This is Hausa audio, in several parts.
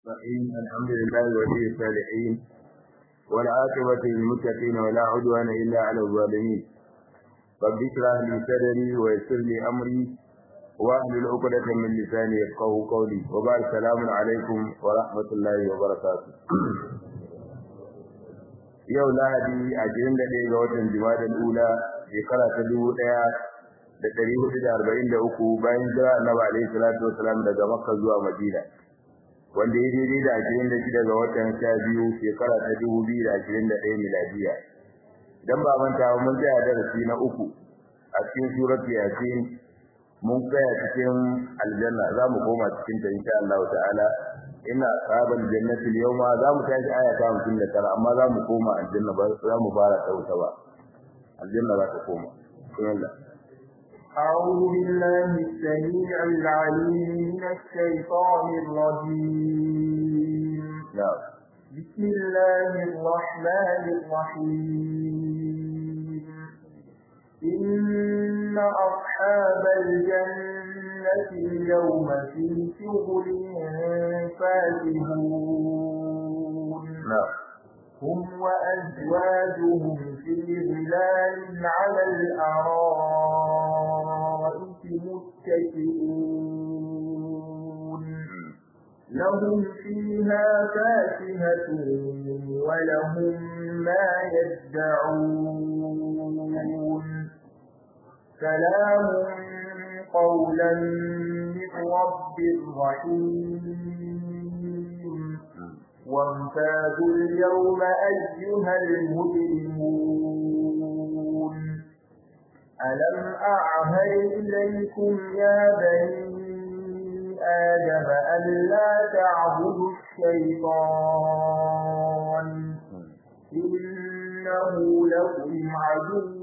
الرحيم الحمد لله ولي الصالحين والعاقبة للمتقين ولا عدوان إلا على الظالمين رب اشرح لي صدري ويسر لي أمري واحلل عقدة من لساني يفقهوا قولي وبعد السلام عليكم ورحمة الله وبركاته yau lahadi ashirin da ɗaya ga watan jimadal ula shekara ta dubu ɗaya da ɗari hudu da arba'in da uku bayan jira annabi alaihi salatu wasalam daga makka zuwa madina wanda ya daidai da ashirin da shida ga watan sha biyu shekara ta dubu biyu da ashirin da ɗaya miladiya dan ba manta mun tsaya darasi na uku a cikin surat yasin mun tsaya cikin aljanna za mu koma cikin ta insha Allah ta'ala ina sabal jannati al-yawma za mu tashi aya ta 59 amma za mu koma aljanna ba za mu fara ta wuta ba aljanna za ta koma bismillah أعوذ بالله السميع العليم من الشيطان الرجيم نعم بسم الله الرحمن الرحيم إن أصحاب الجنة اليوم في شغل فاكهون نعم هم وأزواجهم في ظلال على الأرائك متكئون لهم فيها فاكهة ولهم ما يدعون سلام قولا من رب رحيم وامتازوا اليوم أيها المجرمون ألم أعهد إليكم يا بني آدم ألا تعبدوا الشيطان إنه لكم عدو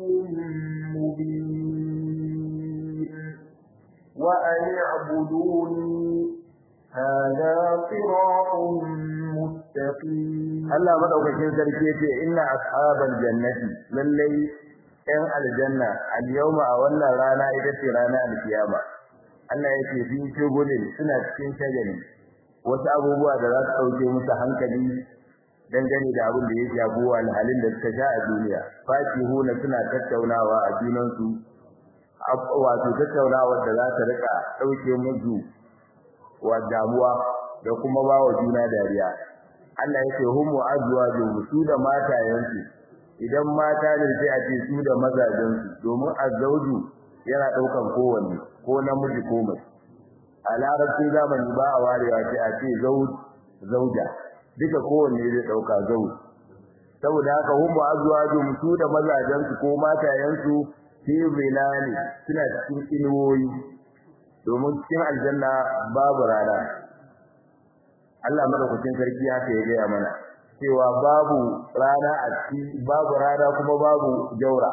مبين وأن اعبدوني هذا صراط مستقيم Allah madaukakin sarki yace inna ashabal jannati lallai ɗan aljanna al-yawma a wannan rana ita ce rana al-kiyama Allah yake fi shugulin suna cikin shagali wasu abubuwa da za su dauke musu hankali dangane da abin da ya shafi halin da suka sha a duniya fakihuna suna tattaunawa a junansu wato tattaunawa da za ta rika dauke musu wa damuwa da kuma ba wa juna dariya Allah yake humu azwaju su da matayensu idan mata ne sai a ce su da mazajensu domin azwaju yana daukan kowanne ko namiji ko mace a larabci zamani ba a warewa sai a ce zauj zauja duka kowanne zai dauka zauj saboda haka humu azwaju su da mazajensu ko matayensu fi zilali suna cikin inuwoyi domin cikin aljanna babu rana Allah madaukakin sarki haka ya gaya mana cewa babu rana a ciki babu rana kuma babu jaura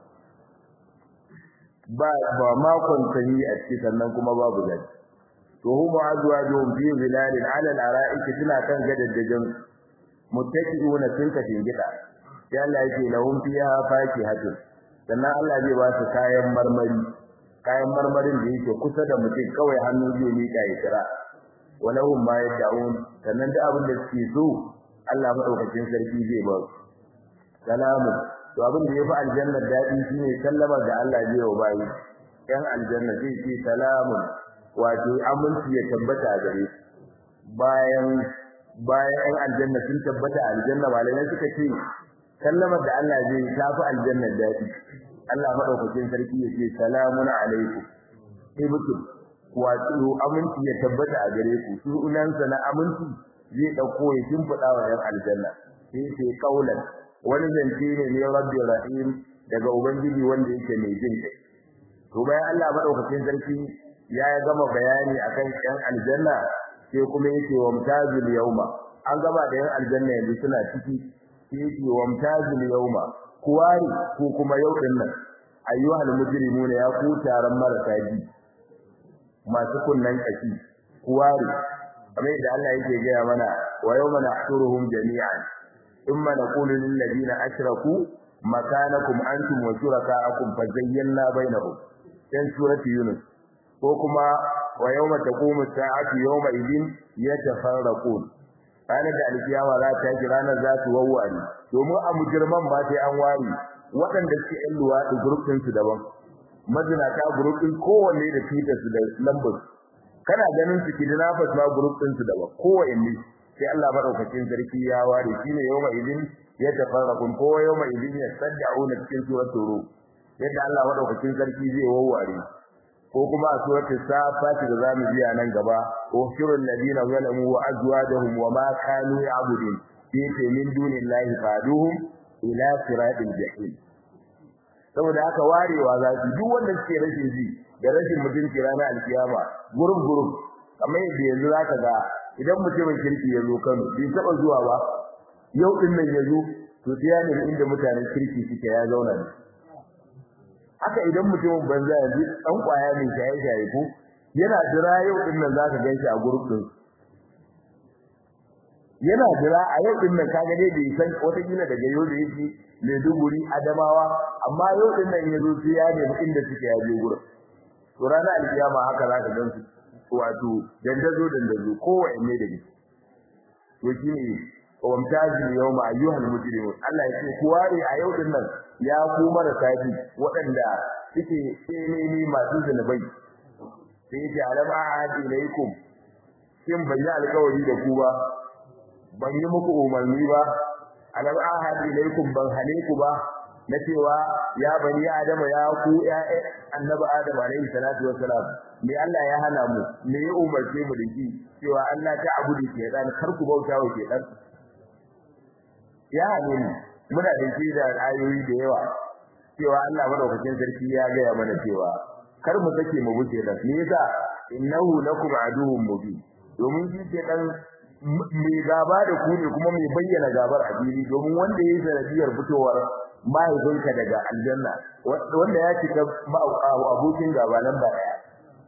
ba ba makon sanyi a ciki sannan kuma babu zafi to huma azwajuhum fi zilalin ala al-ara'iki suna kan gadaddajin muttaqiuna sun ka gida sai Allah yake lahum fiha fakihatun sannan Allah zai ba su kayan marmari kayan marmarin da yake kusa da mutum kawai hannu zai mika ya kira walahum ma yad'un sannan da abin da suke so Allah madaukakin sarki zai ba su salamu to abin da yafi aljanna dadi shine sallama da Allah zai yi bayi yan aljanna zai ce salamu wato aminci ya tabbata a gare su bayan bayan yan aljanna sun tabbata a aljanna malamai suka ce sallamar da Allah zai yi tafi aljanna dadi Allah madaukakin sarki ya ce salamun alaikum ibtum wato aminci ya tabbata a gare ku sunansa na aminci zai dauko ya shimfida wa yan aljanna sai sai kaulan wani zance ne ne rabbi rahim daga ubangiji wanda yake mai jin kai to bayan Allah madaukakin sarki ya gama bayani akan yan aljanna sai kuma yake wa mutazil yauma an gama da yan aljanna yanzu suna ciki sai yake wa mutazil yauma kuwari ko kuma yau din nan ayyuhal mujrimuna ya ku taron marasa ji masu kunnan kashi kuwari kamar yadda Allah yake gaya mana wa yawma nahshuruhum jami'an thumma naqulu lil ladina ashraku makanakum antum wa shurakaakum fazayyana bainahum dan surati yunus ko kuma wa yawma taqumu as-sa'atu yawma idin yatafarraqun ranar da alkiyama za ta yi ranar za su wawware domin a mujirman ba sai an ware waɗanda suke yan luwaɗi gurufin su daban mazinata gurufin kowanne da fitar su da lambar kana ganin su kidnappers ma gurufin su daban kowanne sai Allah madaukakin sarki ya ware shine yawma idin ya tafarraqun ko yawma idin yasaddauna cikin suratul rum yadda Allah madaukakin sarki zai wawware ko kuma a suratul safat da zamu biya nan gaba ushurul ladina zalamu wa azwajuhum wa ma kanu ya'budun fi min dunillahi faduhum ila siratil jahim saboda haka warewa za su duk wanda suke rashin ji da rashin mutunci ranar alkiyama gurub gurub kamar yadda yanzu zaka ga idan mutumin kirki ya zo Kano bai taba zuwa ba yau din nan ya zo to sai ya nemi inda mutanen kirki suke ya zauna ne haka idan mutumin banza yanzu dan kwaya ne shaye shaye ko yana jira yau din nan zaka ganshi a gurbin yana jira a yau din nan kaga dai bai san wata kila daga yau da yake Maiduguri Adamawa amma yau din nan yazo sai ya nemi inda suke ya je gurin to ranar alkiyama haka zaka gansu wato dandazo dandazo kowanne da ni to shine wamtazi yawma ayyuhal mujrimun Allah yake ku ware a yau din nan ya ku marasa bi waɗanda suke tseneni masu zunubai sai ya alam ahad ilaikum kin bayyana alƙawari da ku ba ban yi muku umarni ba alam ahad ilaikum ban hane ku ba na cewa ya bani adama ya ku ya annabi adam alaihi salatu wassalam me Allah ya hana mu me ya umarce mu da shi cewa Allah ta abudu ke dan kar ku bauta wa ke dan ya hane mu muna da shi da ayoyi da yawa cewa Allah madaukakin sarki ya gaya mana cewa kar mu sake mu wuce da me yasa innahu lakum aduwwun mubin domin shi ke dan mai gaba da ku ne kuma mai bayyana gabar a fili domin wanda yayi sanadiyar fitowar mahaifinka daga aljanna wanda ya cika abokin gaba nan ba daya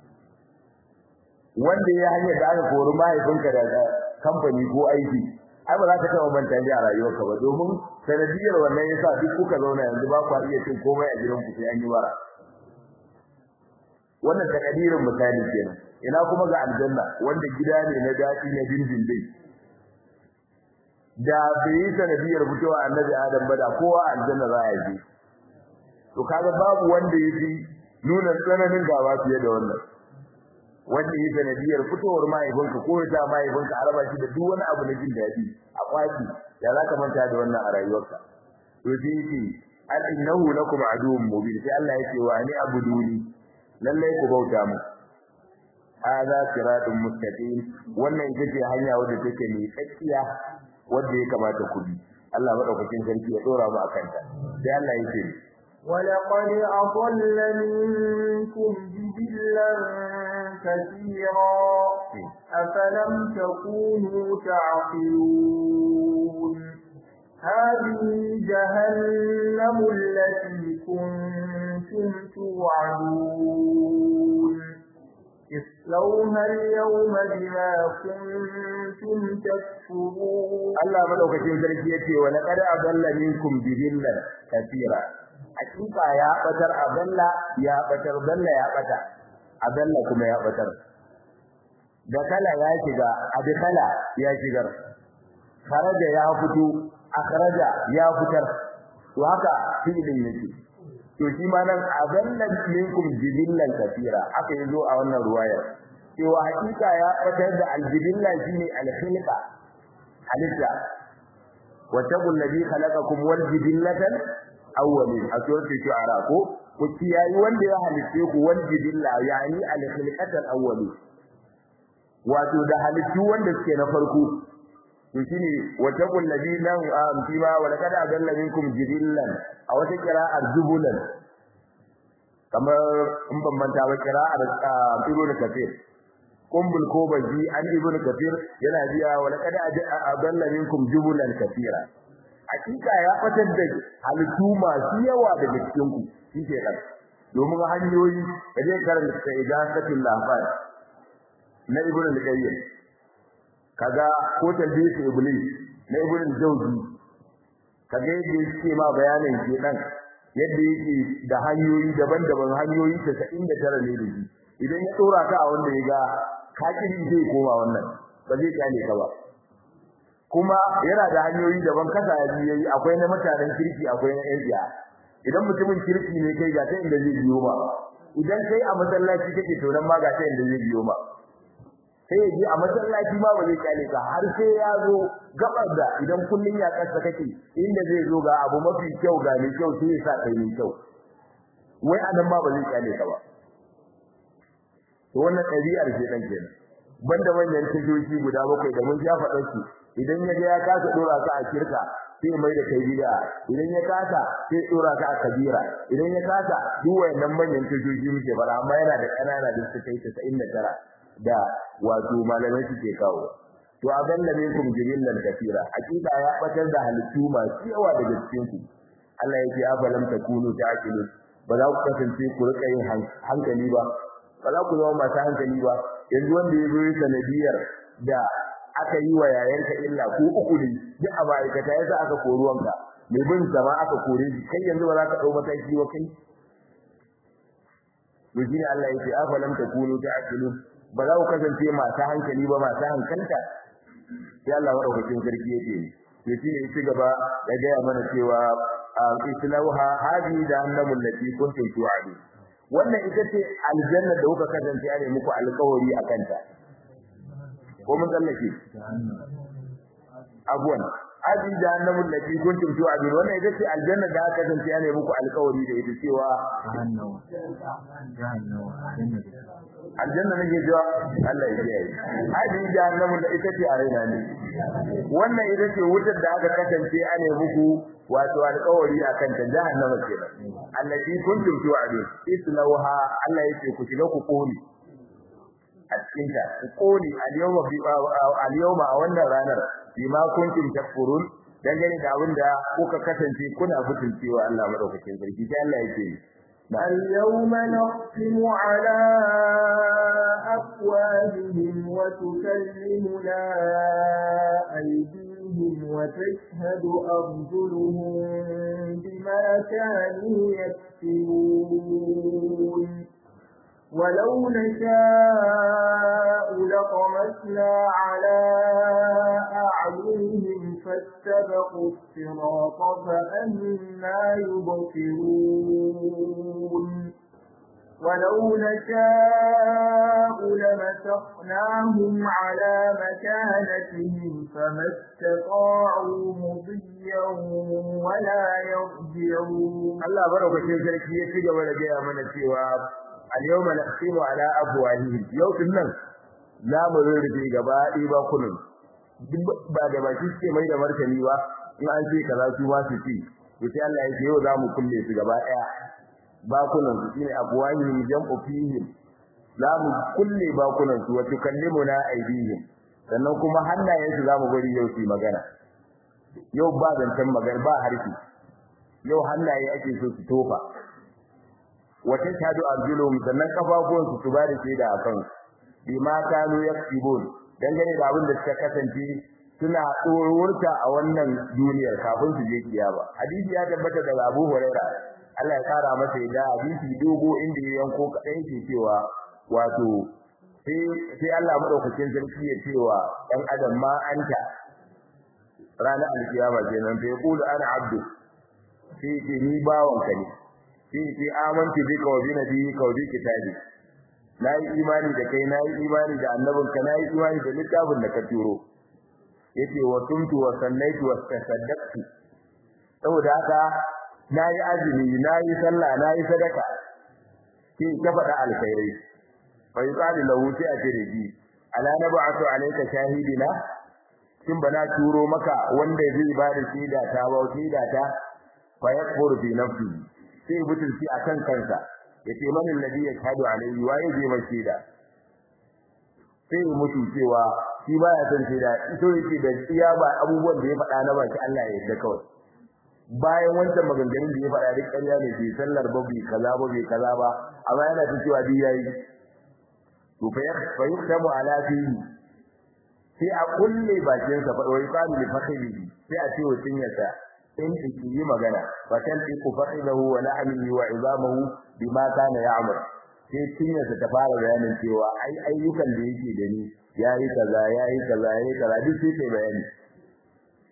wanda ya hanyar da aka kori mahaifinka daga kamfani ko aiki ai ba za ka taɓa manta a rayuwarka ba domin sanadiyar wannan yasa duk kuka zauna yanzu ba ku iya cin komai a gidan ku sai an yi bara wannan takadirin misali kenan ina kuma ga aljanna wanda gida ne na daɗi na dindindin da bai yi sanadiyar fitowa annabi adam ba da kowa aljanna za a yi to kaga babu wanda ya fi nuna tsananin gaba fiye da wannan wanda ya sanadiyar fitowar mahaifinka ko ya mahaifinka a raba shi da duk wani abu na jin daɗi a kwaki da za ka manta da wannan a rayuwarka to sai yake al innahu lakum aduwwun mubin sai Allah yake wa ni abuduni lallai ku bauta mu hadha siratun mustaqim wannan ita ce hanya wadda take mai tsakiya wadda ya kamata ku bi Allah madaukakin sarki ya dora mu akan ta sai Allah yake ولقد أضل منكم جبلا كثيرا أفلم تكونوا تعقلون هذه جهنم التي كنتم توعدون اصلوها اليوم بما كنتم تكفرون Allah madaukakin sarki yace wa laqad adalla minkum jibillan kathira hakika ya batar adalla ya batar dalla ya bata adalla kuma ya batar da kala ya shiga adkhala ya shigar kharaja ya fito akhraja ya fitar to haka fi'ilin yake to shi ma nan adalla minkum jibillan kathira aka yazo a wannan ruwayar cewa hakika ya batar da aljibilla shine alkhilqa halitta wattaqul ladhi khalaqakum wal jibillatan awwalin a suratul shu'ara ko ku kiyayi wanda ya halitte ku wal jibilla yani al khilqatal awwalin wato da halittu wanda suke na farko to shine wattaqul ladhi lam amtima wa laqad adalla minkum jibillan a wata qira'ar jubulan kamar in ban manta ba qira'ar ibnu kafir kumbul ko baji an ibn kafir yana biya wa laqad adalla minkum jubulan kafira hakika ya fatar da halittu masu yawa daga cikin ku shike kan domin hanyoyi da zai karanta idasatul lafaz na ibn al-qayyim kaga ko talbis iblis na ibn al-jawzi kaga yadda yake ma bayanin ke dan yadda yake da hanyoyi daban-daban hanyoyi 99 ne da shi idan ya dora ka a wanda ya ga kakiri zai koma wannan ba zai kyale ka ba kuma yana da hanyoyi daban kasa yayi akwai na mutanen kirki akwai na yan idan mutumin kirki ne kai ga ta inda zai biyo ba idan kai a masallaci kake to nan ma ga ta inda zai biyo ba sai ya je a masallaci ma ba zai kale ka har sai ya zo gabar da idan kullun ya kasa kake inda zai zo ga abu mafi kyau ga mai kyau sai ya sa kai mai kyau wai anan ma ba zai kale ka ba to wannan ɗabi'ar ce dan kenan banda manyan tajoji guda bakwai da mun ya faɗa su idan ya ga ya kasa dora ka a kirka sai mai da kai bid'a idan ya kasa sai dora ka a kabira idan ya kasa duk wayannan manyan tajoji muke fara amma yana da kanana da suka kai 99 da wato malamai suke kawo to aballa minkum jibillan kafira hakika ya batar da halittu masu yawa daga cikin ku Allah yake afalam takunu ta'qilun ba za ku kasance ku rika yin hankali ba ba za ku zama masu hankali ba yanzu wanda ya zo sanadiyar da aka yi wa yayanka illa ko uku ne duk a ma'aikata yasa aka kori wanka mai bin zama aka kore shi kai yanzu ba za ka dau mataki wa kai to shine Allah yake afalam takunu ta'qilun ba za ku kasance masu hankali ba masu hankalta sai Allah madaukakin sarki yake to shine ya ci gaba ya gaya mana cewa islauha hadi jahannamu allati kuntum tu'adu wannan ita ce aljanna da kuka kasance ne muku alƙawari akan ta ko mun tsallake abuwan hadi jahannamu allati kuntum tu'adu wannan ita ce aljanna da aka kasance ne muku alƙawari da ita cewa aljanna nake cewa Allah ya kiyaye hadi jahannamu da ita ce a raina ne wannan ita ce wutar da aka kasance ane muku wato alƙawari akan ta jahannama kenan allati kuntum tu'adun islauha Allah yake ku shiga ku kone a cikin ta ku kone al-yawma bi al-yawma a wannan ranar bima kuntum takfurun dangane da abin da kuka kasance kuna butulcewa Allah madaukakin sarki sai Allah yake اليوم نختم على أفواههم وتكلمنا أيديهم وتشهد أرجلهم بما كانوا يكسبون ولو نشاء لطمسنا على أعينهم فاستبقوا الصراط فأنا يبصرون ولو نشاء لمسخناهم على مكانتهم فما استطاعوا مضيا ولا يرجعون الله بارك في ذلك يتجا ولا جاء من cewa al-yawma naqsimu ala abwahihim yau nan za mu rurrufe gaba ɗaya ba kunun ba da baki suke mai da martani ba in an ce kaza su ma su ci to sai Allah ya ce yau za mu kulle su gaba ɗaya bakunan su shine abwahihim jam'u fihim za mu kulle bakunan su wa tukallimuna aydihim sannan kuma hannayen su za mu bari yau su magana yau ba zancen magana ba harfi yau hannaye ake so su tofa wata shadu arjulum sannan kafafuwan su su bada shaida akan bima kanu yaktibun dangane da abin da suka kasance suna tsorurta a wannan duniyar kafin su je kiyama hadisi ya tabbata daga Abu Hurairah Allah ya kara masa da hadisi dogo inda ya yanko kadan ke cewa wato sai sai Allah madaukakin sarki ya cewa dan adam ma anta ranar alkiyama kenan sai yaqulu ana abdu sai ce ni bawon ka ne sai ce amantu bika wa bi nabiyyika wa bi kitabi nayi imani da kai nayi imani da annabinka nayi imani da littafin da ka turo yace wa tumtu wa sallaitu wa tasaddaqtu saboda haka nayi azumi nayi sallah nayi sadaka kin ka faɗa alkhairai fa yuqalu lahu sai a ce da ji ala nab'atu alayka shahidina kin bana turo maka wanda zai ba da shaida ta ba shaida ta fa yakfuru fi nafsi sai butulci akan kansa yace man alladhi yashhadu alayhi wa yaji mai shaida sai mutu cewa shi baya son shaida ito yake da iya ba abubuwan da ya faɗa na baki Allah ya yarda kawai bayan wancan maganganun da ya faɗa duk ƙarya ne bai sallar ba bai kaza ba bai kaza ba amma yana ta cewa duk yayi to fa fa yuktamu ala fihi sai a kulle bakin sa fa wai qalu li fakhihi sai a ce wa cinyarsa in ki yi magana fa kan ku fakhidahu wa la'amihi wa izamahu bima kana ya'mal sai cinyarsa ta fara bayanin cewa ai ayyukan da yake da ni yayi kaza yayi kaza yayi kaza duk sai kai bayani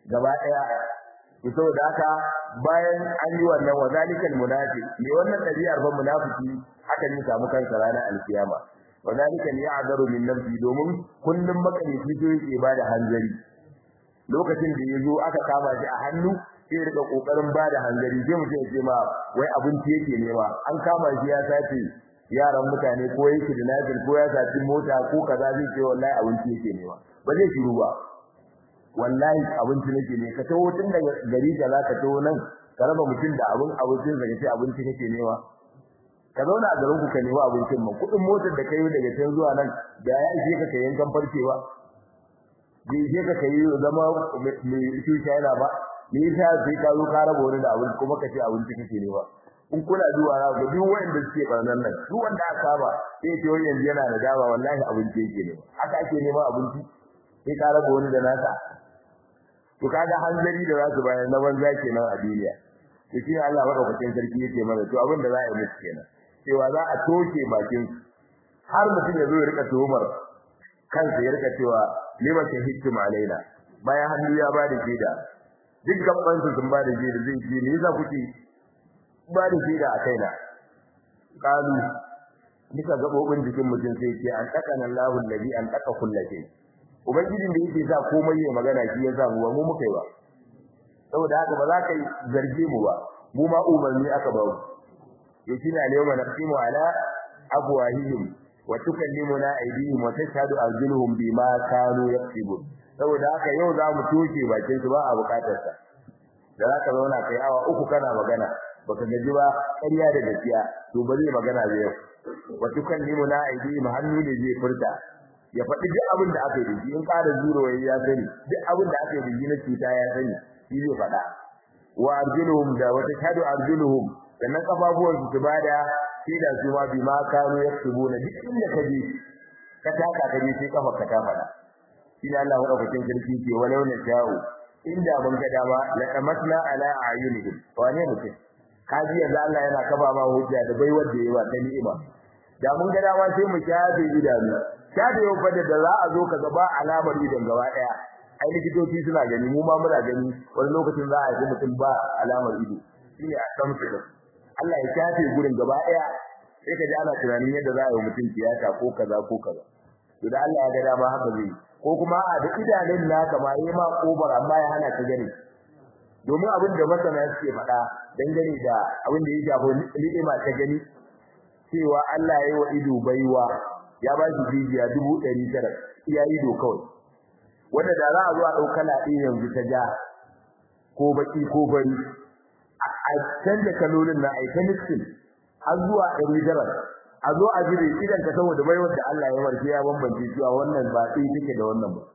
gaba daya to saboda haka bayan an yi wannan wazalikal munafiq ne wannan dabi'ar fa munafiki haka ne samu kansa ranar alkiyama wazalika ya'daru min nafsi domin kullum makalifi so yake bada hanzari lokacin da yazo aka kama shi a hannu sai rika kokarin bada hanzari sai mutum ya ce ma wai abinci yake nema an kama shi ya sace yaran mutane ko yake da nazir ko ya sace mota ko kaza zai ce wallahi abinci yake nema ba zai shiru ba wallahi abinci nake ne ka tawo tun daga gari da za ka tawo nan ka raba mutum da abin abincin da kace abinci kake nema ka zauna a garin ku ka nemi abincin man kudin motar da kai daga can zuwa nan da ya ishe ka kayan kan farcewa bai ishe ka kai zama mai tushe yana ba me yasa sai ka zo ka raba wani da abinci kuma ka ce abinci kake nema in kuna zuwa na ga duk wanda suke barnan nan duk wanda aka saba sai ce wani yanzu yana da dama wallahi abinci yake nema haka ake nema abinci sai ka raba wani da nasa to kaga hanzari da za su bayar na banza kenan a duniya to shi Allah madaukakin sarki yake mana to abin da za a yi musu kenan cewa za a toshe bakin har mutum ya zo ya rika tuhumar kansa ya rika cewa lima shahidtum alaina bayan hannu ya ba da shaida duk gaban su sun ba da shaida zai ce me yasa kuke ba da shaida a kaina kalu nika gabobin jikin mutum sai ce an takana Allahu alladhi an taka kullatin ubangijin da yake sa komai ya magana shi ya sa mu ba mu muka yi ba saboda haka ba za ka zarge mu ba mu ma umarni aka ba mu yakina al-yawma naqsimu ala afwahihim wa tukallimuna aydihim wa tashhadu arjuluhum bima kanu yaktubun saboda haka yau za mu toshe bakin su ba a bukatar sa da za ka zauna kai awa uku kana magana baka gaji ba ƙarya da gaskiya to ba zai magana da yau wa tukallimuna aydihim hannu ne zai furta ya faɗi duk abin da aka yi da shi in ƙara zuro ya sani duk abin da aka yi da shi na cuta ya sani shi zai faɗa wa arjuluhum da wata shadu arjuluhum sannan kafafuwan su bada sai da su ma bi ma kanu yaktubuna duk inda ka je ka taka ka je sai kafa ka ta faɗa shi ne Allah madaukakin sarki ke walau na sha'u inda mun ga dama la tamasna ala ayunihim wane mutum kaji yanzu Allah yana kaba ma hujja da bai wanda yayi wa ta ni'ima da mun ga dama sai mu shafe idanu shafe yau fa da za a zo ka gaba alamar idan gaba daya ai likitoci suna gani mu ma muna gani wani lokacin za a yi mutum ba alamar ido shine a san su Allah ya shafe gurin gaba daya sai ka ji ana tunanin yadda za a yi mutum tiyata ko kaza ko kaza to da Allah ya ga dama haka zai ko kuma a da idanun naka ma yi ma kobar amma ya hana ka gani domin abin da masana suke faɗa dangane da abin da ya shafi ni'ima ta gani cewa Allah ya yi wa ido baiwa ya ba shi jijiya dubu ɗari tara iya ido kawai wanda da za a zo a ɗauka laɗi yanzu ta ja ko baki ko bari a canza kalolin na aika nixin har zuwa ɗari tara a zo a jire idan ka saboda baiwar da Allah ya warke ya bambance cewa wannan ba ɗaya take da wannan ba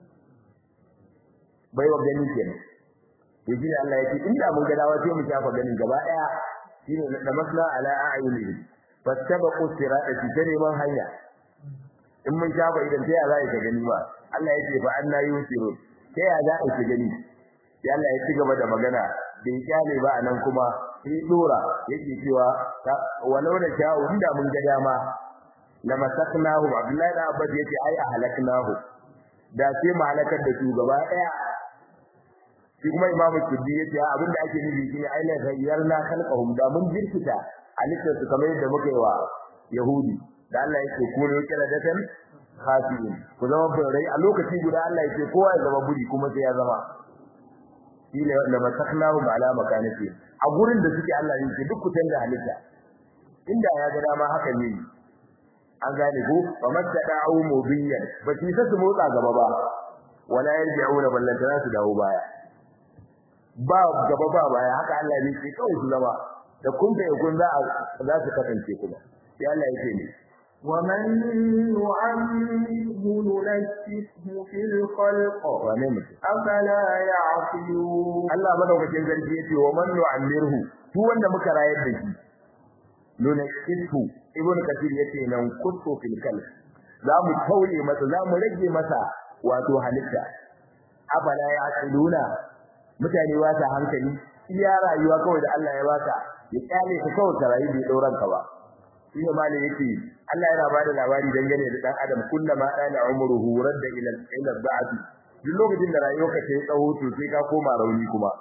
baiwar gani kenan to shi Allah ya ce inda mun ga dawa sai mu shafa ganin gaba ɗaya shine da masla ala a'yunihim fastabaqu sirata ta neman hanya in mun shafa idan ta ya za ka gani ba Allah ya ce fa anna yusiru ta ya za ka gani ya Allah ya ci gaba da magana bai kyale ba anan kuma sai dora yake cewa walau da sha'u inda mun ga dama lama saknahu Abdullahi da Abbas yace ai a halaknahu da sai mu halakar da su gaba daya shi kuma Imam Kuddi yace abinda ake nufi shine ai la ghayyarna khalqahum da mun jirkita halittar su kamar yadda muka yi wa Yahudi da Allah yake kore kira datan khasiin ku zama birai a lokaci guda Allah yake kowa ya zama buri kuma sai ya zama shine la masaknahum ala makanati a gurin da suke Allah yake duk kutan da halitta inda ya ga dama haka ne an gane ko fa mattada'u mubiyan ba shi su motsa gaba ba wala yarji'una ballantana su dawo baya ba gaba ba baya haka Allah ne ke kawai su zama da kun da kun za za su kasance kuma sai Allah yake ne ومن نعمره ننكسه في الخلق wane mutum أفلا يعقلون Allah madaukakin sarki yace wa man nu'ammirhu duk wanda muka rayar da shi nuna kitu ibn kathir yace nan kutu fil kalb za mu tauye masa za mu rage masa wato halitta afala ya'qiluna mutane ba ta hankali iya rayuwa kawai da Allah ya baka ya kyale ka kawai ka rayu bai dauran ka ba shi ne malai yake Allah yana bada labari dangane da dan adam kullama ana umruhu radda ila ila ba'd duk lokacin da rayuwarka ta yi tsawo to sai ka koma rauni kuma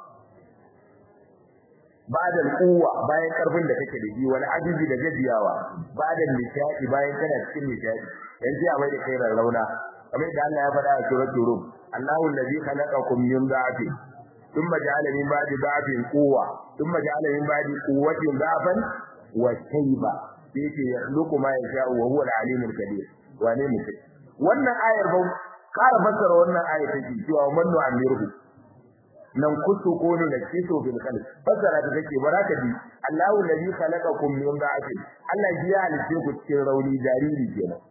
ba'da kuwa bayan karfin da kake da shi wani ajizi da gajiyawa ba'da nishadi bayan kana cikin nishadi yanzu a mai da kai rauna kamar da Allah ya faɗa a suratul rum Allahu allazi khalaqakum min dha'fin thumma ja'ala min ba'di dha'fin quwwa thumma ja'ala min ba'di quwwatin dha'fan wa shayba yake yakhluqu ma yasha'u wa huwa al-alimul kabir wane mutum wannan ayar ba ƙara fassara wannan ayar take cewa man nu'amiru nan kusu ko ne da kiso fil qalb fassara ta take baraka bi Allahu allazi khalaqakum min dha'fin Allah ya halice ku cikin rauni jariri kenan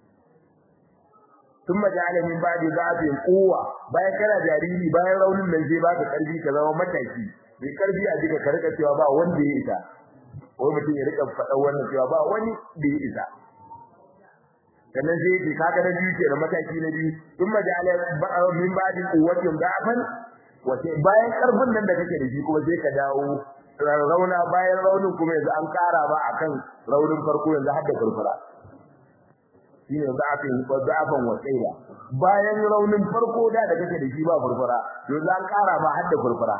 thumma ja'ala min ba'di dha'fin quwwa bayan kana jariri bayan raunin nan zai baka karfi ka zama mataki bai karfi a jika ka rika cewa ba wanda ya isa ko mutum ya rika faɗa wannan cewa ba wani da ya isa sannan zai ce kaga na biyu ke da mataki na biyu thumma ja'ala min ba'di quwwatin dha'fan wace bayan karfin nan da kake da shi kuma sai ka dawo rauna bayan raunin kuma yanzu an kara ba akan raunin farko yanzu har da furfura shine zafin ko zafan wasaila bayan raunin farko da da kake da shi ba furfura yanzu an kara ba har da furfura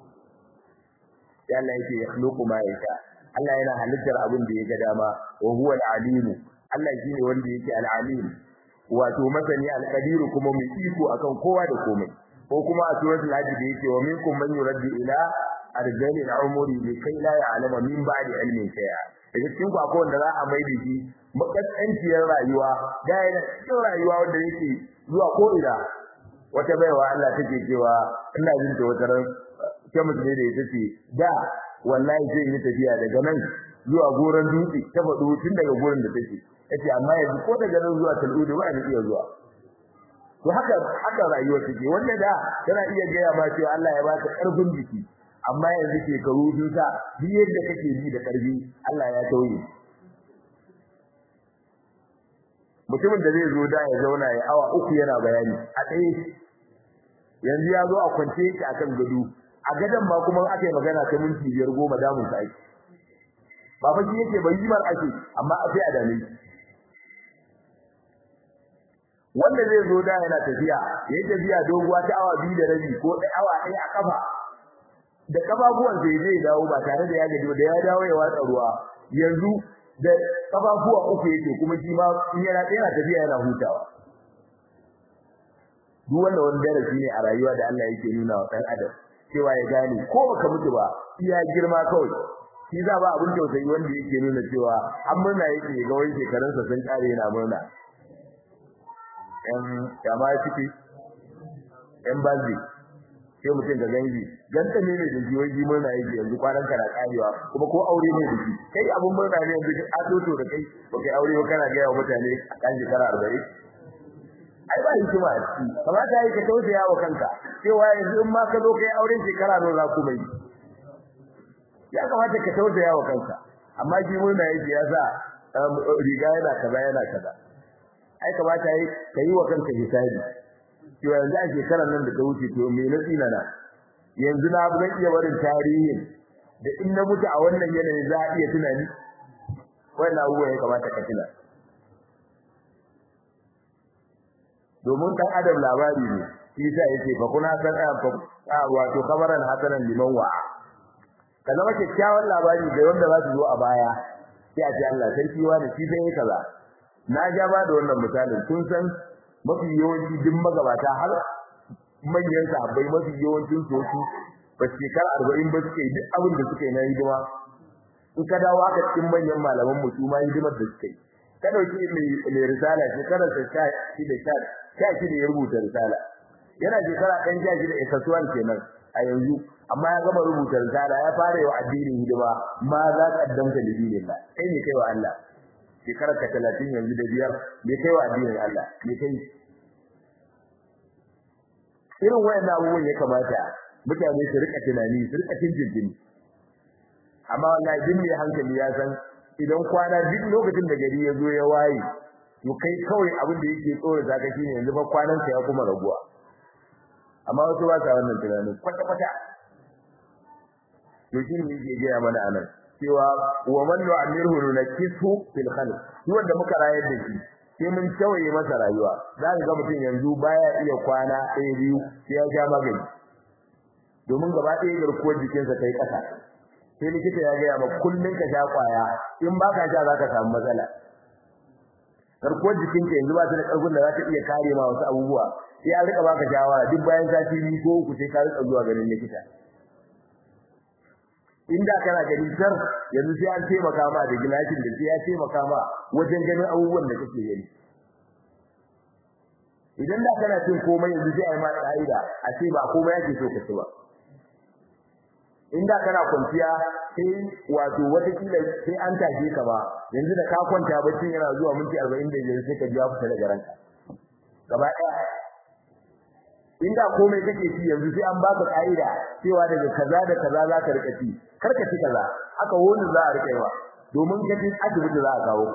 ya Allah yake yakhluqu ma yasha Allah yana halittar abin da ya ga dama wa huwa al-alim Allah shine wanda yake al-alim wato masani al-qadir kuma mai iko akan kowa da komai ko kuma a suratul hajj da yake wa minkum man yuraddu ila arjalil umuri li kai la ya'lamu min ba'di ilmin shay'a daga cikin ku akwai wanda za a mai da shi makasanciyar rayuwa da yana cikin rayuwa wanda yake zuwa ko ina wata baiwa Allah take cewa ina jin ta wata ran ke mutum ne da ita ce da wallahi zai yi tafiya daga nan zuwa goran dutse ta faɗo tun daga goran da take yace amma yanzu ko daga nan zuwa tal'udu ba ni iya zuwa to haka haka rayuwa take wanda da tana iya gaya ma cewa Allah ya baka karfin jiki amma yanzu shekaru sun sa duk yadda kake ji da karfi Allah ya tauye mutumin da zai zo da ya zauna ya awa uku yana bayani a tsaye yanzu ya zo a kwance yake akan gado a gadon ma kuma aka yi magana ta minti biyar goma damun sa ake ba fa shi yake bai yi mar ake amma a sai a dame wanda zai zo da yana tafiya yayin tafiya doguwa ta awa biyu da rabi ko da awa ɗaya a kafa da kafafuwan sai zai dawo ba tare da ya gaji da ya dawo ya watsa ruwa yanzu da kafafuwa uku yake kuma shi ma in yana yana tafiya yana hutawa duk wanda wani darasi ne a rayuwa da Allah yake nuna wa ɗan adam cewa ya gane ko baka mutu ba iya girma kawai shi za ba abin tausayi wanda yake nuna cewa an murna yake ga wani shekarunsa sun kare yana murna ‘yan kama ciki, ‘yan bazi, sai mutum da gangi, ganta ne ne da jiyoyi murna yake yanzu kwanan kana karewa, kuma ko aure ne da shi, kai abin murna ne yanzu a toto da kai, ba kai aure ba kana gaya wa mutane a kan shekara arba'in. Ai ba hikima a ciki, kamata ya yi ka tausaya wa kanka, cewa yanzu in ma ka zo kai auren shekara nawa za ku mai. Ya kamata ka tausaya wa kanka, amma shi murna yake ya sa riga yana kaza yana kaza. ai kamata yi ka yi wa kanka hisabi cewa yanzu a shekarar nan da ta wuce to me na tsina na yanzu na zan iya barin tarihin da in na mutu a wannan yanayin za a iya tunani wannan abubuwa ya kamata ka tuna domin ɗan adam labari ne shi yasa yake fa kuna san a wato kabaran hasanan liman wa'a ka zama kyakkyawan labari ga wanda za su zo a baya sai a ce Allah sarki wa da shi sai kaza na ja ba da wannan misalin kun san mafi yawanci duk magabata har manyan sahabbai mafi yawancin su su ba shekara arba'in ba suke duk abin da suke na hidima in ka dawo haka cikin manyan malaman mu su ma hidimar da suke ka dauki mai mai risala shekara ta sha shi da sha sha shi da ya rubuta risala yana shekara ɗan sha shi da ikasuwan kenan a yanzu amma ya gama rubuta risala ya fara yi wa addinin hidima ma za ka addamta da dinin Allah kai ne kai wa Allah shekarar ka talatin yanzu da biyar bai kai wa addinin Allah bai kai irin wayannan abubuwan ya kamata mutane su rika tunani su rika tinjin amma wallahi din mai hankali ya san idan kwana duk lokacin da gari ya zo ya waye to kai kawai abin da yake tsoro zaka shine yanzu ba kwanan ka ya kuma raguwa amma wasu ba sa wannan tunanin kwata kwata to shi ne yake gaya mana anan cewa wa man nu'amirhu nunakisu fil khalq shi wanda muka rayar da shi sai mun tawaye masa rayuwa za ka ga mutum yanzu baya iya kwana ɗaya biyu sai ya sha magani domin gaba ɗaya garkuwar jikinsa ta yi ƙasa sai likita ya gaya ma kullum ka sha kwaya in ba ka sha za ka samu matsala garkuwar jikinka yanzu ba ta da ƙarfin da za ta iya kare ma wasu abubuwa sai an rika baka shawara duk bayan sati biyu ko uku sai ka rika zuwa ganin likita inda kana gani sar yanzu sai an taimaka ma da gilashin da sai ya taimaka ma wajen ganin abubuwan da kake gani idan da kana cin komai yanzu sai ai ma ka'ida a ce ba komai yake so ka ci ba inda kana kwanciya sai wato wata kila sai an tashi ka ba yanzu da ka kwanta bacci yana zuwa minti 45 sai ka ji ya fita daga ranka gaba ɗaya inda komai kake ci yanzu sai an baka ka'ida cewa daga kaza da kaza za ka rika ci kar ka ci kaza haka wani za a rika yi wa domin ka ci asibiti za a kawo ka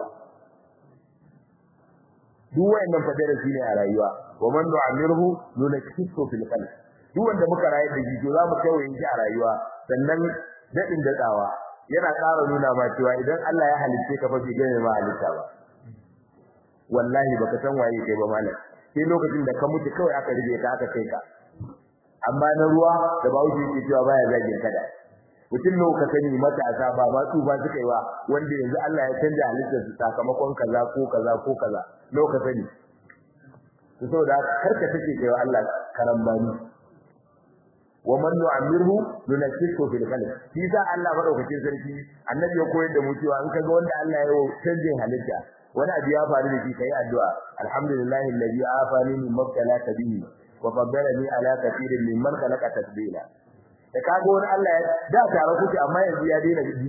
duk wayannan fadarasi ne a rayuwa wa man nu'amirhu nunakkisu fil qalb duk wanda muka rayu da jijo za mu kawo shi a rayuwa sannan dadin dadawa yana ƙara nuna ma cewa idan Allah ya halicce ka fa bai gane ma halitta ba wallahi baka san waye kai ba malam sai lokacin da ka mutu kawai aka rige ka aka kai ka amma na ruwa da bawo yake cewa baya zagin kada mutum ne ka sani matasa ba ba su ba suka yi wa wanda yanzu Allah ya canja halittar su sakamakon kaza ko kaza ko kaza ka sani to saboda karka take kai wa Allah karambani wa man nu'amirhu nunakkisu fil khalq shi sa Allah madaukakin sarki annabi ya koyar da mu cewa in kaga wanda Allah ya yi canjin halitta wani abu ya faru da shi kai addu'a alhamdulillahi alladhi afani min mabtalaka bihi wa faddalani ala kathirin mimman khalaqa tadbila da kaga wani Allah ya da tare kuke amma yanzu ya daina ji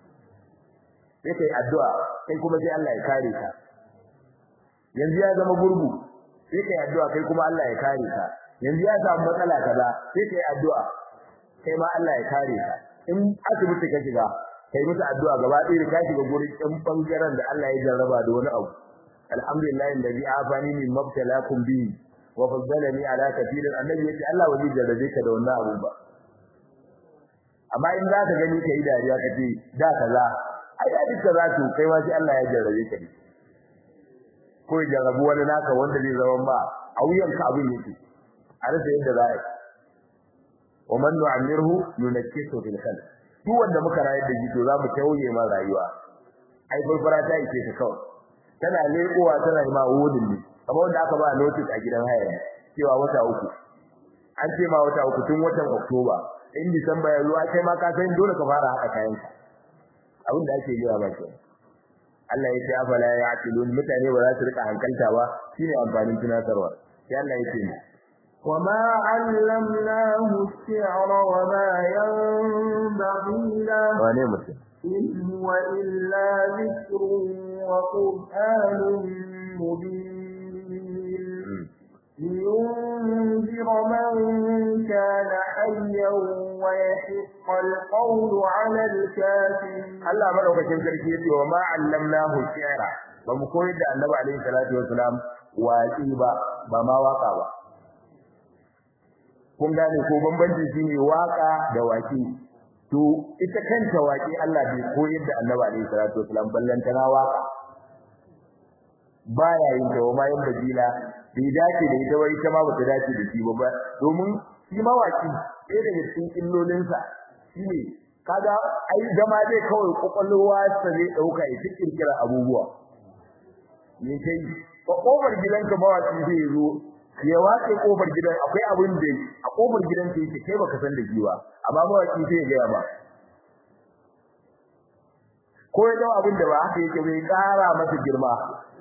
sai kai addu'a kai kuma sai Allah ya kare ka yanzu ya zama gurgu sai kai addu'a kai kuma Allah ya kare ka yanzu ya samu matsala kaza sai kai addu'a kai ma Allah ya kare ka in asibiti ka shiga kai musu addu'a gaba ɗaya ka shiga gurin ɗan bangaren da Allah ya jarraba da wani abu alhamdulillah alladhi afani min mabtalakum bi wa faddalani ala kathirin annabi yace Allah waje jarrabe ka da wannan abu ba amma in za ka gani kai dariya ka ce da kaza ai da duka za to kai ma sai Allah ya jarrabe ka ne ko ya jarrabu wani naka wanda zai zama ba a wuyanka abin yake a rasa yadda za a yi wa man nu'amirhu nunakkisu fil khalq duk wanda muka rayar da shi to za mu tauye ma rayuwa ai barbara ta yake ta kawai tana lekowa tana ma wudin ne kamar wanda aka ba notice a gidan haya cewa wata uku an ce ma wata uku tun watan Oktoba in Disamba ya zuwa kai ma ka san dole ka fara haɗa kayan ka abin da ake yi ba ke Allah ya ce afala ya'qilun mutane ba za su rika hankalta ba shine amfanin tunatarwa sai Allah ya ce وما علمناه الشعر وما ينبغي له wane mutum إن هو إلا ذكر وقرآن مبين لينذر من كان حيا ويحق القول على الكافرين Allah madaukakin sarki yace wa ma allamnahu shi'ra ba mu koyar da Annabi alaihi salatu wasalam waƙi ba ba ma waka ba kun gane ko bambanci shine waka da waƙi to ita kanta waƙi Allah bai koyar da Annabi alaihi salatu wasalam ballanta na waka baya yin ta ma yin bajila bai dace da ita wai ita ma bata dace da shi ba domin shi mawaki ɗaya daga cikin illolinsa shine kaga ai zama zai kawai kokolwa sa zai dauka ya cikin kira abubuwa ne kai kofar gidanka mawaki zai zo ya wace kofar gidan akwai abin da a kofar gidan ka yake kai baka san da shi ba amma mawaki sai ya ga ba ko ya dawo abin da ba haka yake bai kara masa girma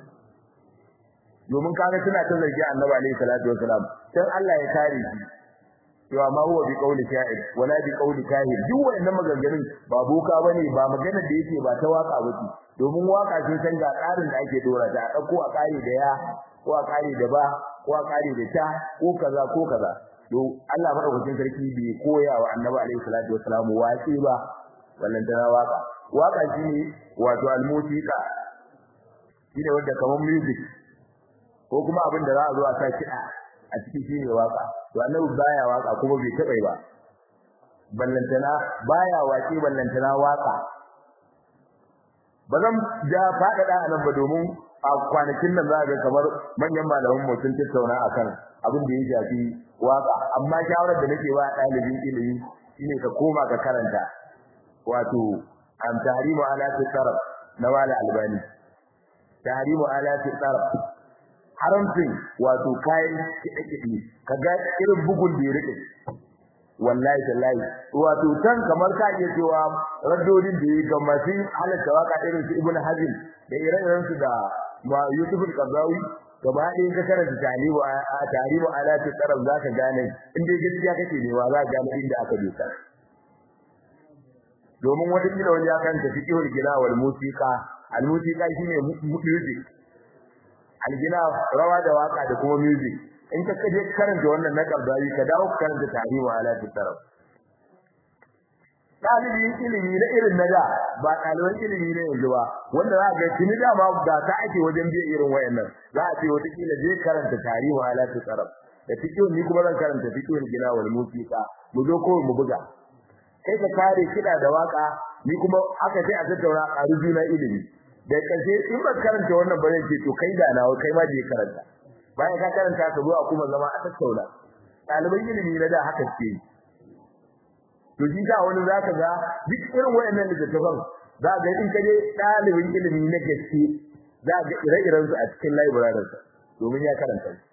domin kaga suna ta zargi Annabi alaihi salatu wasalam dan Allah ya kare shi cewa ma huwa bi qawli sha'ir wala bi qawli kahin duk wannan maganganun ba boka bane ba magana da yake ba ta waka bace domin waka sun san ga tsarin da ake dora ta a dauko a kare da ya ko a kare da ba ko a kare da ta ko kaza ko kaza to Allah madaukakin sarki bai koya wa Annabi alaihi salatu wasalam waki ba wannan tana waka waka shine wato almusiqa shine wanda kamar music ko kuma abin da za a zo a sa kiɗa a cikin shi ne waka to annabi baya waka kuma bai taɓa ba ballantana baya waƙe ballantana waka ba zan ja faɗaɗa a nan ba domin a kwanakin nan za ga kamar manyan malaman mu sun tattauna akan abin da ya shafi waka amma shawarar da nake ba ɗalibin ilimi shine ka koma ka karanta wato an tahrimu alati taraf na wala albani tahrimu alati taraf haramcin wato kayan kiɗe-kiɗe kaga irin bugun da ya rike wallahi tallahi wato tan kamar ka iya cewa raddodin da ya ga masu halatta waka irin su ibnu hazim da ire-iren su da ma yusuf al-qardawi gaba ɗaya ka karanta talibu a tarihu alati taraf zaka gane in dai gaskiya kake ne wa za ka gane inda aka dosa domin wata kila wani ya kanta fiqhul gina wal musiqa al musiqa shine music al gina rawa da waka da kuma music in ka kaje karanta wannan na kabdari ka dawo ka karanta tarihi alati taraf dalibin ilimi na irin na da ba ɗaliban ilimi ne yanzu ba wanda za ga tuni da ma ga ta ake wajen biya irin wayannan za a ce wata kila je karanta tarihi alati taraf da fiqhul ni kuma zan karanta fiqhul gina wal musiqa mu zo ko mu buga kai ka kare kida da waka ni kuma aka sai a tattauna a rujuna ilimi da kace in ba karanta wannan bare ce to kai da nawa kai ma je karanta bayan ka karanta ka zo a kuma zama a tattauna ɗaliban ilimi na da haka ce to shi da wani zaka ga duk irin wayannan littattafan za ga in kaje ɗalibin ilimi na gaske za ga ire-iren su a cikin library domin ya karanta su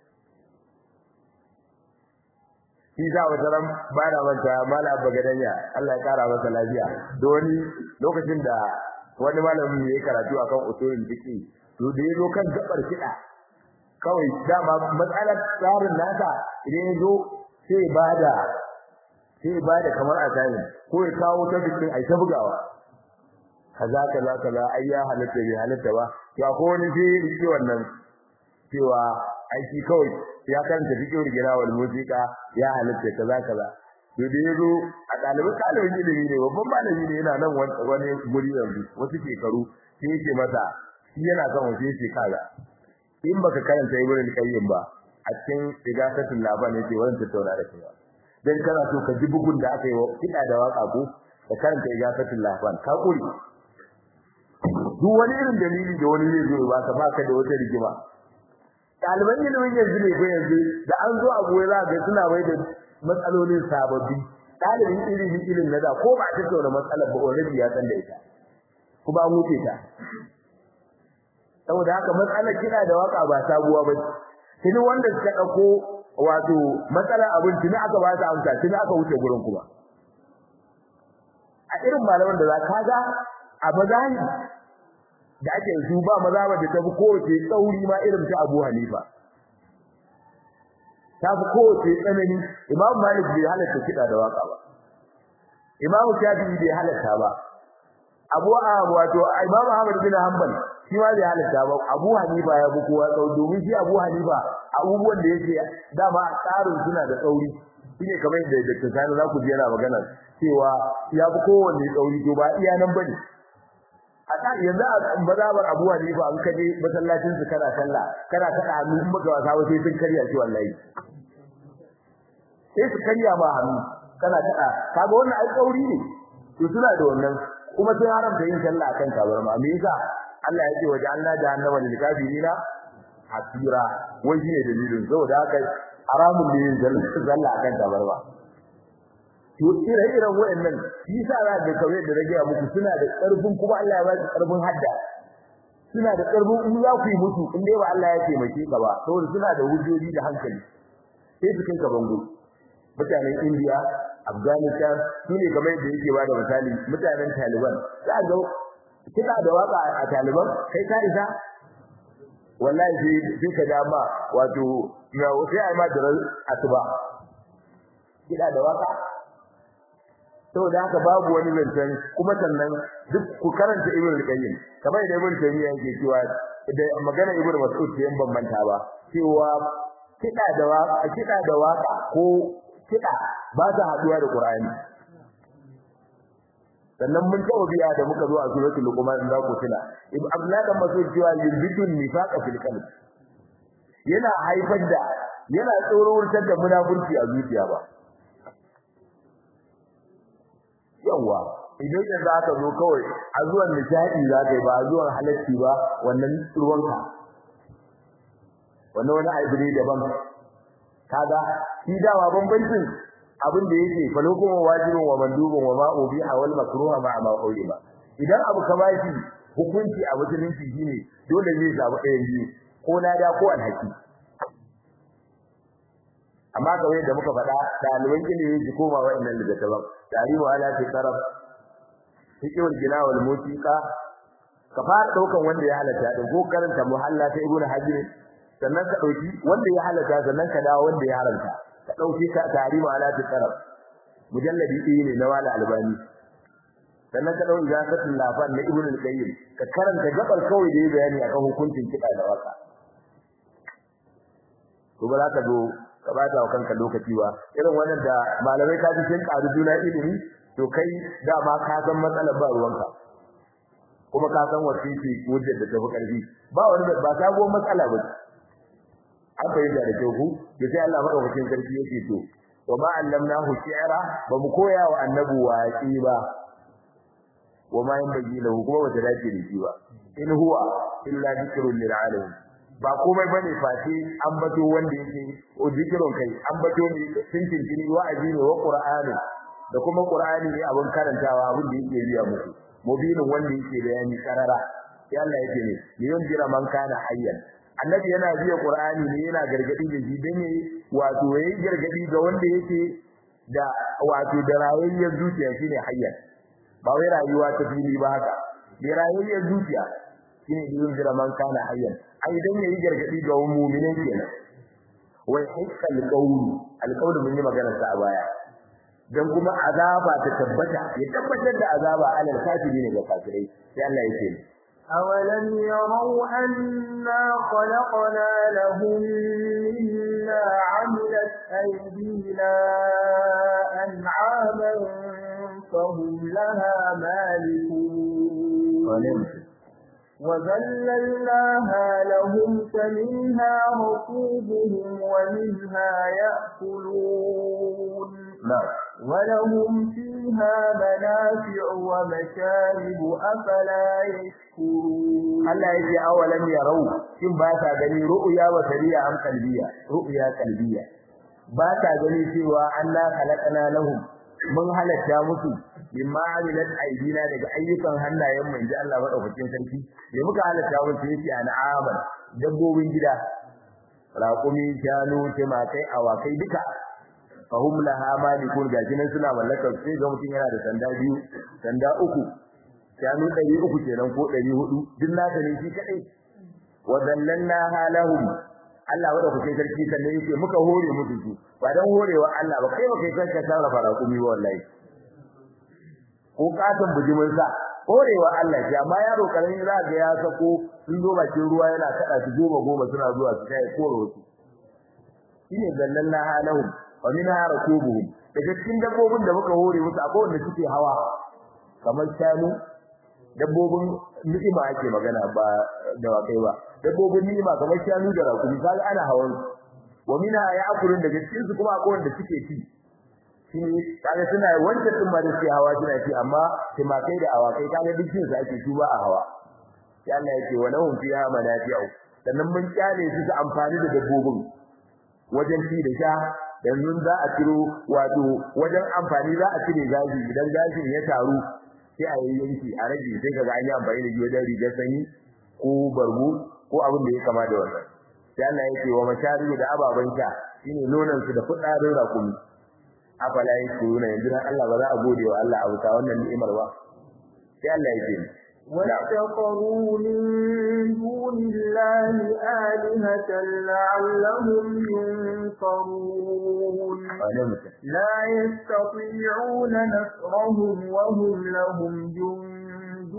shi za wata ran ba na manta mala bagadanya Allah ya kara masa lafiya da wani lokacin da wani malamin ya karatu akan usulul fiqh to da yazo kan gabar kida kawai dama matsalar tsarin nasa idan yazo sai bada sai bada kamar asali ko ya kawo ta fiqh ai ta bugawa kaza kaza kaza ai ya halatta bai halatta ba ya ko wani sai riki wannan cewa aiki kawai ya karanta fiqhul girawal musiqa ya halatta kaza kaza to da yazo a dalibin dalibin ilimi ne babban malami ne yana nan wani guri yanzu wasu shekaru sai yake masa shi yana son wasu yake kaza in baka karanta ibn al-qayyim ba a cikin igasatul laban yake wannan tattauna da kai dan kana so ka ji bugun da aka yi wa kida da waka ko ka karanta igasatul laban ka kuri duk wani irin dalili da wani zai zo ba ka baka da wata rigima ɗaliban ilimin yanzu ne ko yanzu da an zo abu ya ga suna bai da matsalolin sababbi ɗalibin ilimin ilimin na da ko ba ta tattauna matsalar ba already ya san da ita kuma an wuce ta saboda haka matsalar kina da waka ba sabuwa ba tuni wanda suka dauko wato matsalar abin tuni aka ba su amsa tuni aka wuce gurin kuma a irin malaman da za ka ga a mazani da ake su ba maza ba da tafi kowace tsauri ma irin ta Abu Hanifa ta fi kowace tsanani Imam Malik bai halatta kiɗa da waka ba Imam Shafi'i bai halatta ba Abu wato Imam Ahmad bin Hanbal shi ma bai halatta ba Abu Hanifa ya bi kowa tsau domin shi Abu Hanifa abubuwan da yake dama tsarin suna da tsauri shine kamar yadda Dr. Sani za ku ji yana magana cewa ya fi kowanne tsauri to ba iya nan bane a ta yanzu a mazabar Abu Hanifa an kaje masallacin su kana sallah kana kada hannu in baka wasa ba sai sun karya shi wallahi sai su karya ma hannu kana kada kaga wannan ai tsauri ne to suna da wannan kuma sai haramta yin sallah akan tabarma me yasa Allah ya ce waje Allah jahannama lil kafirina hasira wai shine dalilin saboda haka haramun ne yin sallah akan tabarma to ire-iren wayannan shi yasa za ga kawai da rage muku suna da karfin kuma Allah ya ba su karfin hadda suna da karfin in za ku yi musu in dai ba Allah ya taimake ka ba saboda suna da hujjoji da hankali sai su kai ka bango mutanen India Afghanistan su ne kamar yadda yake bada misali mutanen Taliban za ga kida da waka a Taliban kai ka isa wallahi sai sai ka dama wato na sai ai ma da asuba kida da waka saboda haka babu wani zancen kuma sannan duk ku karanta ibnu al-qayyim kamar da ibnu taymiya yake cewa da magana ibnu mas'ud ce ban manta ba cewa kida da waka kida da waka ko kida ba ta haduwa da qur'ani sannan mun tawo biya da muka zo a suratul luqman da ku tuna ibnu abdullah dan mas'ud cewa yubidun nifaqa fil qalb yana haifar da yana tsoro wurtar da munafurci a zuciya ba yawa idan da za ka zo kawai a zuwan nishadi za ka yi ba a zuwan halacci ba wannan ruwanka wannan wani aibu ne daban kaga shi dawa bambancin abin da yake fa lokuma wajibin wa mandubun wa ma ubiha wal makruha ma ma ba idan abu ka bashi hukunci a musulunci shine dole zai zabi ɗayan biyu ko lada ko alhaki amma kawai da muka faɗa ɗaliban ilimi su koma wa'annan littattafan tarihu ala fi taraf fiqhul gina wal musiqa ka fara daukan wanda ya halatta din ko karanta muhalla ta ibnu hajar sannan ka dauki wanda ya halatta sannan ka dawo wanda ya haramta ka dauki ka tarihu ala fi taraf mujalladi ɗaya ne na wala albani sannan ka dauki zakatul lafan na ibnu al-qayyim ka karanta gabar kawai da ya bayani akan hukuncin kiɗa da waka to ba za ka zo ka bata wa kanka lokaci ba irin wannan da malamai ka ji sun karu juna ilimi to kai dama ka san matsalar ba ruwanka kuma ka san wace ce wajen da tafi karfi ba wani ba sabuwar matsala ba an fahimta da kyau ku da sai Allah madaukakin sarki yake to wa ma allamnahu shi'ra ba mu koya wa annabi waqi ba wa ma yanbaghi lahu kuma wata dace da shi ba in huwa illa dhikrun lil alamin ba komai bane face an bato wanda yake zikirun kai an bato ne cincin tini wa'azi ne wa qur'ani da kuma qur'ani ne abin karantawa abin da yake riya muku mubinin wanda yake bayani karara sai Allah yake ne yayin jira man kana hayyan annabi yana biya qur'ani ne yana gargadi da shi dan yayi wato yayi gargadi ga wanda yake da wato da rayayyar zuciya shine hayyan ba wai rayuwa ta fili ba haka da rayayyar zuciya shine yayin jira man kana hayyan ai dan yayi gargadi ga mu'minai kenan wai hikal qawlu alqawlu mun yi magana sa a baya dan kuma azaba ta tabbata ya tabbatar da azaba alal kafirin ga kafirai sai Allah yake أولم يروا أنا خلقنا لهم مما عملت أيدينا أنعاما فهم لها مالكون وذللناها لهم فمنها ركوبهم ومنها يأكلون نعم ولهم فيها منافع ومشارب أفلا يشكرون Allah yake awalan yarau shin ba ta gani ru'ya wa sariya am qalbiya ru'ya qalbiya ba ta gani cewa Allah khalaqana lahum mun halatta musu bimma amilat aidina daga ayyukan hannayen mu inji Allah madaukakin sarki me muka halatta musu yake an'aman dabbobin gida raƙumi shanu timakai awakai duka fahum laha malikun gashi nan suna mallakar sai ga mutum yana da sanda biyu sanda uku shanu ɗari uku kenan ko ɗari hudu duk naka ne shi kaɗai wa zallanna halahum Allah wanda kuke sarki sannan yake muka hore musu su ba dan horewa Allah ba kai ba kai kanka sarrafa raƙumi ba wallahi ko katon bujimin sa horewa Allah ce amma yaro karami za ga ya sako sun zo bakin ruwa yana kada su goma goma suna zuwa su kai koro su shine zallanna halahum wa minha rakubuhum daga cikin dabbobin da muka hore musu akwai wanda suke hawa kamar shanu dabbobin ni'ima ake magana ba da wakai ba dabbobin ni'ima kamar shanu da rakumi kaga ana hawan wa minha ya'kulun daga cikin su kuma akwai wanda suke ci shi kaga suna wanda din ma da suke hawa suna ci amma timakai da awakai kaga duk su ake su ba a hawa sai Allah yake wa lahum fiha manafi'u sannan mun kyale su su amfani da dabbobin wajen ci da sha yanzu za a ciro wato wajen amfani za a cire gashi idan gashin ya taru sai a yi yanki a rage sai kaga an yi amfani da shi wajen rigar sanyi ko barbu ko abin da ya kama da wannan sai Allah yake wa mashari da ababan sha shine nonon su da fudarin rakumi afala yashkuruna yanzu dan Allah ba za a gode wa Allah a wuta wannan ni'imar ba sai Allah yake واتخذوا من دون الله آلهة لعلهم ينصرون لا يستطيعون نصرهم وهم لهم جند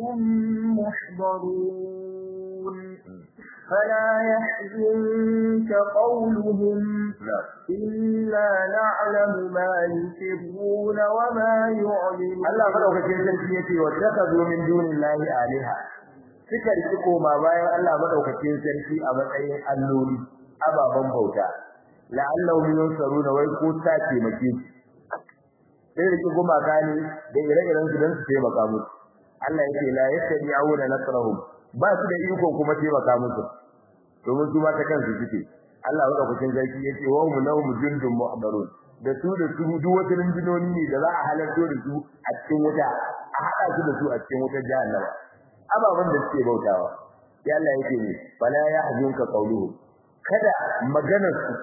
محضرون فلا يحزنك قولهم إلا نعلم ما يسرون وما يعلنون Allah madaukakin sarki yace wa takazu min dunillahi alaha suka riki koma bayan Allah madaukakin sarki a matsayin alloli ababan bauta la'allahum yunsaruna wai ko ta taimake su sai riki gumaka ne da ire-iren su don su taimaka musu Allah yake la yastadi'una nasrahum ba su da iko kuma taimaka musu domin su ma ta kansu suke Allah madaukakin sarki yace wa hum lahum jundun muhdarun da su da su duk wata rinjinoni ne da za a halarto da su a cikin wuta a hada su da su a cikin wutar jahannama ababan da suke bautawa ya Allah yake ne fala yahzunka qawluhum kada maganar su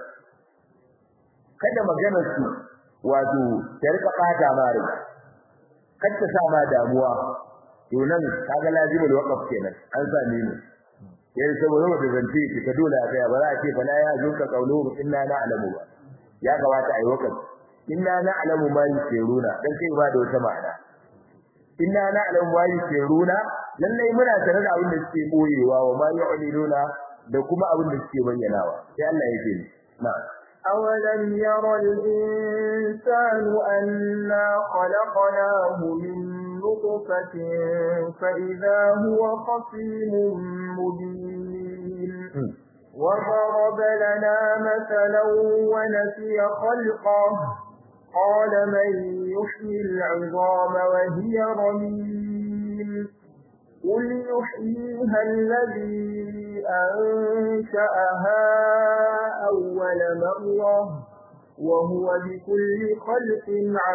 kada maganar su wato ta rika bata mare kada ta sa ma damuwa to nan kaga lazimul waqf kenan an same ni yayin saboda wanda zance ki ka dole a tsaya ba za a ce fala yahzunka qawluhum inna na'lamu ba ya kamata ayi waqf inna na'lamu ma yusiruna dan kai ba da wata ma'ana inna na'lamu ma yusiruna lallai muna tare da abin da suke boyewa wa ma yu'linuna da kuma abin da suke bayyanawa sai Allah ya ce na أولم ير الإنسان أنا خلقناه من نطفة فإذا هو خصيم مبين وضرب لنا مثلا ونسي خلقه قال من يحيي العظام وهي رميم قل يحييها الذي أنشأها أول مرة وهو بكل خلق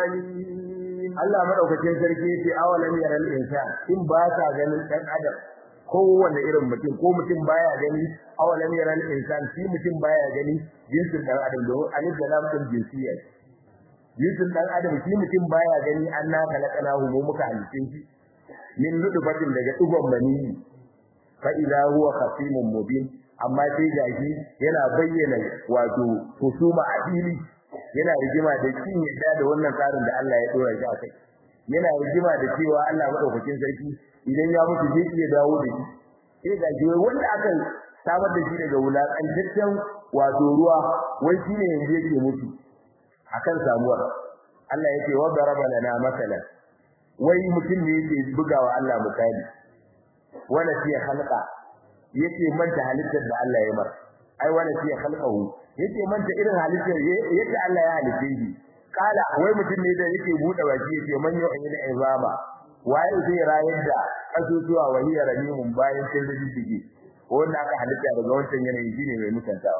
عليم Allah madaukakin sarki yace awalam yaral insan in ba ka ganin dan adam kowanne irin mutum ko mutum baya gani awalam yaral insan shi mutum baya gani jinsin dan adam don alif da lam din jinsiya jinsin dan adam shi mutum baya gani anna kalakanahu mu muka halice shi min nutfatin daga dugon maniyyi fa idza huwa khasimun mubin amma sai gashi yana bayyana wato husuma a fili yana rigima da kin yadda da wannan tsarin da Allah ya dora shi a kai yana rigima da cewa Allah madaukakin sarki idan ya mutu zai iya dawo da shi sai gashi wanda aka samar da shi daga wulakantaccen wato ruwa wai shine yanzu yake mutu akan samuwar Allah yake wa daraba lana masalan wai mutum ne yake bugawa Allah misali wala fi khalqa yake manta halittar da Allah ya mar ai wala fi khalqahu yake manta irin halittar yadda Allah ya halice shi kala wai mutum ne da yake bude baki yake manyo an yi da izama waye zai rayar da asusuwa wahiya ramimun bayan sun rijiji wanda aka halitta daga wancan yanayi shine mai mutantawa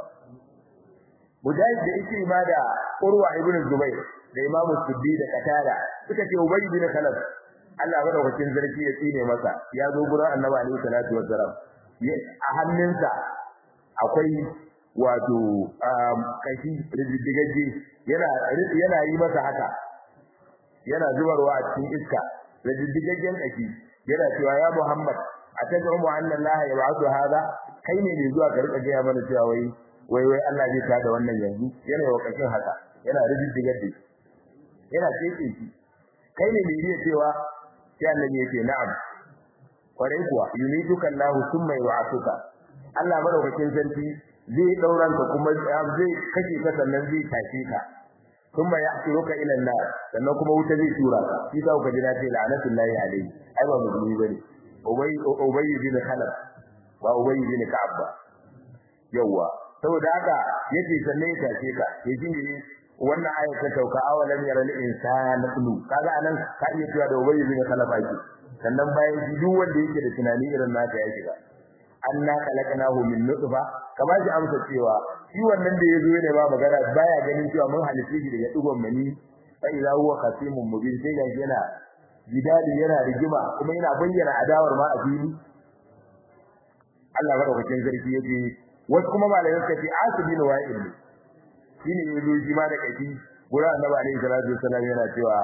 mujahid da yake ma da urwa ibn zubair da imamu suddi da qatada suka ce ubay bin khalaf Allah madaukakin zarki ya tsine masa ya zo gurin annabi alaihi salatu wassalam a hannunsa akwai wato kashi rididdigaje yana yana yi masa haka yana zubarwa a cikin iska rididdigajen kashi yana cewa ya Muhammad atajamu anna Allah yab'athu hada kai ne mai zuwa ka rika gaya mana cewa wai wai wai Allah zai tada wannan yanzu yana wa kashin haka yana rididdigaje yana cece shi kai ne mai iya cewa sai annabi yake na'am kwarai kuwa yumiduka Allah thumma yu'afuka Allah madaukakin sarki zai dauran ka kuma zai kashe ka sannan zai tashe ka thumma ya'tiruka ila an-nar sannan kuma wuta zai tura ka shi ka ka jira sai la'natullahi alayhi ai ba musulmi bane ubay ubay bin khalaf ba ubay bin ka'ab ba yawa saboda haka yace sannan ya tashe ka yaji ne wannan aya ta tauka awalam yaral insana kulu kaga anan ka iya cewa da ubay bin khalaf ake sannan bayan shi duk wanda yake da tunani irin naka ya shiga anna khalaqnahu min nutfa kama shi amsa cewa shi wannan da yazo ne ba magana baya ganin cewa mun halice shi daga digon mani fa idza huwa khasimun mubin sai ga yana jidali yana rigima kuma yana bayyana adawar ma a fili Allah madaukakin sarki yake wasu kuma malamai suka ce asibin wa'il ne shine yazo shi ma da kashi gurin annabi alaihi salatu wasallam yana cewa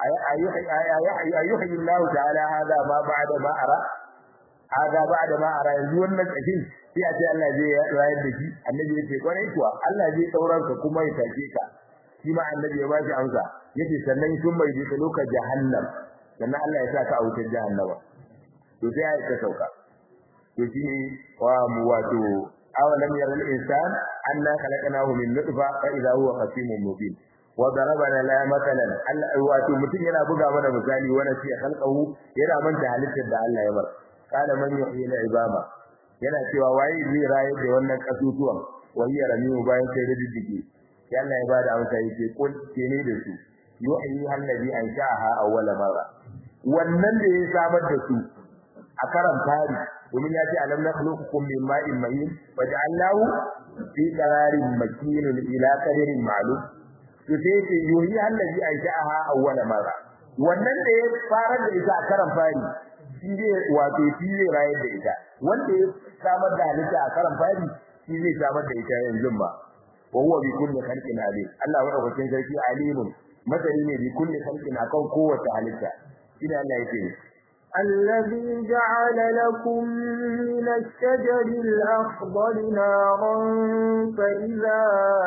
ayyuhi Allah ta'ala hada ma ba'da ma ara hada ba'da ma ara yanzu wannan kashin sai a ce Allah zai rayar da shi annabi ya ce kwarai kuwa Allah zai sauran ka kuma ya take ka shi ma annabi ya ba shi amsa yace sannan sun mai bi ka lokacin jahannam sannan Allah ya saka a wutar jahannama to sai ya ta sauka to shine wa mu wato awalam yaral insan anna khalaqnahu min nutfa fa idha huwa khasimun mubin wa darabana la matalan Allah wato mutum yana buga mana misali wani sai khalqahu yana manta halittar da Allah ya bar kana man yuhyi al-ibama yana cewa waye zai raye da wannan kasusuwan wahiya ramiu bayan sai riddige sai Allah ya bada amsa yake kul kene da su yuhyi allazi ansha'aha awwala marra wannan da ya samar da su a karan fari domin ya ce alam nakhluqukum min ma'in mahin waja'alnahu fi qararin makinun ila qadarin ma'lum to sai ce yuhi allazi ansha'aha awwala marra wannan da ya fara da ita a karan fari shi zai wato shi zai rayar da ita wanda ya samar da halitta a karan fari shi zai samar da ita yanzu ba wa huwa bi kulli khalqin alim Allah wa rabbukin sarki alimun masani ne bi kulli khalqin akan kowace halitta shi Allah yake الذي جعل لكم من الشجر الأخضر نارا فإذا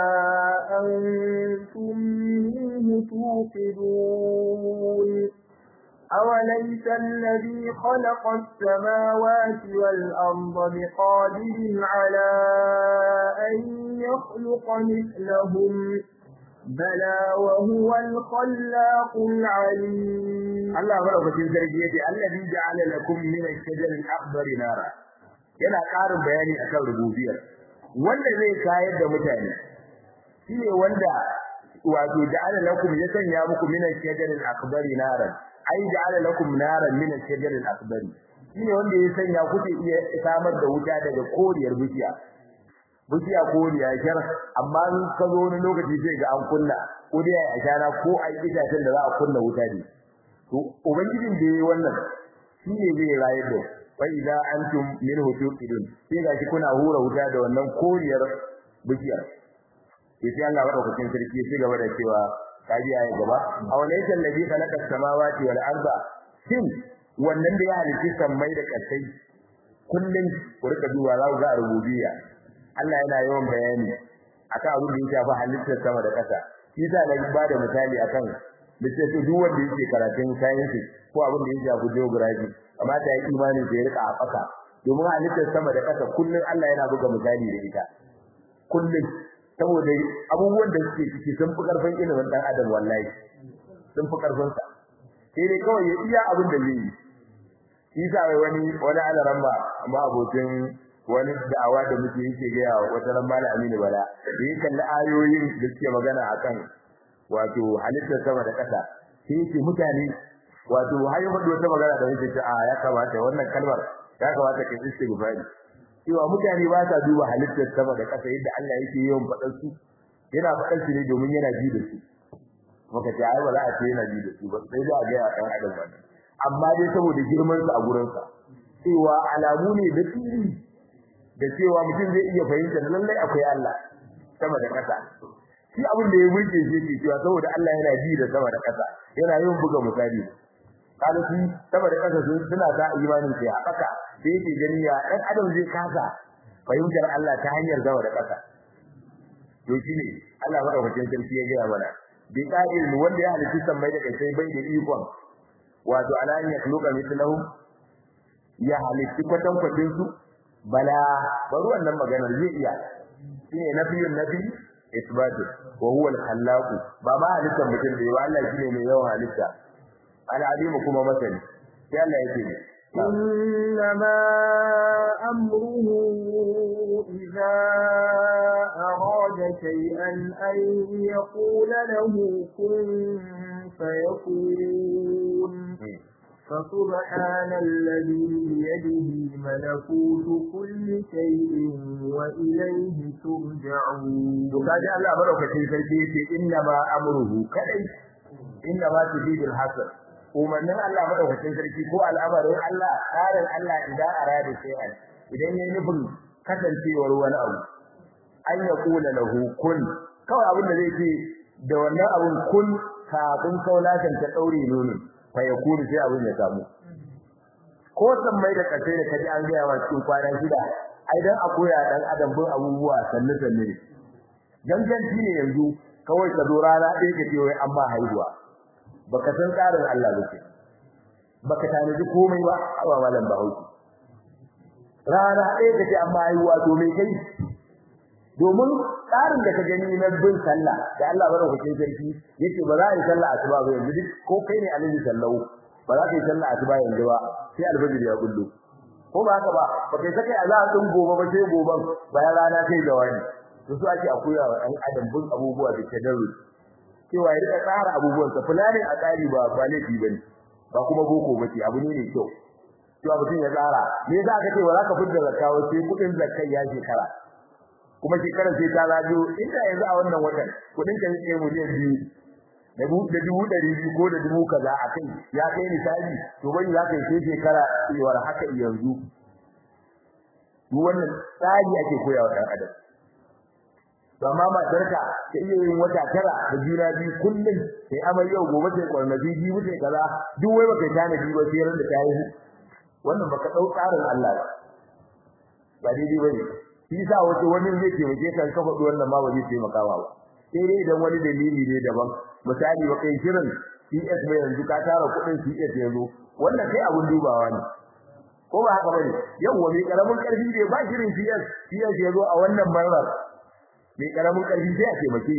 أنتم منه توقدون أوليس الذي خلق السماوات والأرض بقادر على أن يخلق مثلهم بلى وهو الخلاق العليم الله مرحبا sarki yace allazi ja'ala lakum min ash-shajari al-akhdar nara yana ƙarin bayani akan rububiyar wanda zai kayar da mutane shine wanda wato ja'ala lakum ya sanya muku min ash-shajari al-akhdar nara ai ja'ala lakum naran min ash-shajari al-akhdar shine wanda ya sanya kuke iya samar da wuta daga koriyar bishiya bishiya koriya shar amma in ka zo wani lokaci sai ga an kunna ko dai a shana ko a itacen da za a kunna wuta ne to ubangijin da yayi wannan shi ne zai rayar da fa idza antum minhu tuqidun sai ga shi kuna hura wuta da wannan koriyar bishiyar sai Allah wa daukakin sarki sai gaba da cewa kaji ayi gaba awalaysa alladhi khalaqa as-samawati wal arda shin wannan da ya halitta sammai da kasai kullun ku rika duba za ku ga rububiyya Allah yana yawan bayani akan abin da ya shafi halittar sama da ƙasa shi yasa na ba da misali akan littafi duk wanda yake karatun science ko abin da ya shafi geography amma ta yi imani da ya rika a ƙasa domin halittar sama da ƙasa kullun Allah yana buga misali da ita kullun saboda abubuwan da suke ciki sun fi karfin ilimin dan adam wallahi sun fi karfin sa sai dai kawai ya iya abin da zai yi shi yasa wani wani alaran ba amma abokin wani da'awa da muke yake gaya wa wata ran malam Aminu Bala da yake kalli ayoyin da suke magana akan wato halittar sama da ƙasa sai yake mutane wato har yau da wata magana da yake ce a ya kamata wannan kalmar ya kamata ka istighfari cewa mutane ba sa duba halittar sama da ƙasa yadda Allah yake yawan faɗar su yana faɗar su ne domin yana ji da su maka ce ai ba za a ce yana ji da su ba sai da ga ya dan adam wannan amma dai saboda girman sa a gurin sa cewa alamu ne da fili da cewa mutum zai iya fahimta lallai akwai Allah sama da ƙasa shi abin da ya burge shi ke cewa saboda Allah yana ji da sama da ƙasa yana yin buga misali kada shi sama da ƙasa sun suna da imanin sai haka sai yake gani ya dan adam zai kasa fahimtar Allah ta hanyar sama da ƙasa to shine Allah madaukakin sarki ya gaya mana bi qa'il wanda ya halitta sammai da kai bai da ikon wato ala an yakhluqa mithlahu ya halitta kwatan kwatin su bala bari wannan maganar zai iya shine nafiyun nafi isbatu wa huwa al-khallaq ba ma halitta mutum da yawa Allah shine mai yawan halitta al-alim kuma masani sai Allah yake ne إنما أمره إذا أراد شيئا أن يقول له كن فيكون فسبحان الذي بيده ملكوت كل شيء وإليه ترجعون وكاجا الله madaukakin sarki yace inna ma amruhu kadai inna ma tudidul hasan umarnin Allah madaukakin sarki ko al'amarin Allah tsarin Allah idan arada shay'an idan yayi nufin kasancewar wani abu an ya kula lahu kun kawai abin da zai ce da wannan abun kun kafin kaulakan ta daure nono fa ya kuni sai abin ya samu ko san mai da kace da kaji an gaya wa cikin kwana shida ai dan akoya dan adam bin abubuwa sanne sanne gangan ne yanzu kawai ka zo rana ɗaya ka ce wai an ba haihuwa baka san tsarin Allah ba baka tanaji komai ba a malam Bahaushe rana ɗaya kace an ba haihuwa to me kai domin tsarin da ka gani na bin sallah da Allah barkatun sarki yace ba za a yi sallah asuba ba yanzu duk ko kai ne alhaji sallahu ba za ka yi sallah asuba yanzu ba sai alfajir ya kullu ko ba haka ba ba kai sake a za a tun gobe ba sai goben bayan rana kai da wani to su ake akuya wa ɗan adam bin abubuwa da tadarru cewa ya rika tsara abubuwan sa fulani a tsari ba ba laifi bane ba kuma boko bace abu ne mai kyau cewa mutum ya tsara me yasa aka ce ba za ka fitar zakka sai kudin zakkai ya shekara kuma shekarar sai ta zago inda yanzu a wannan watan kudin ka yake miliyan biyu da dubu ɗari biyu ko da dubu kaza a kai ya kai misali to bai za ka yi sai shekara iwar haka yanzu duk wannan tsari ake koya wa ɗan adam amma matarka ta iya yin wata tara da juna biyu kullum sai amar yau gobe sai kwarnabi biyu sai kaza duk wai baka tana biyu ba sai ran da ta yi wannan baka dau tsarin Allah ba ba daidai bane shi yasa wato wani zai taimake ka ka faɗi wannan ma ba zai taimaka ba sai dai idan wani dalili ne daban misali ba kai shirin CS mai yanzu ka tara kuɗin CS yanzu wannan kai abun dubawa ne ko ba haka bane yau wani karamin karfi ne ba shirin CS CS yazo a wannan marar mai karamin karfi sai a taimake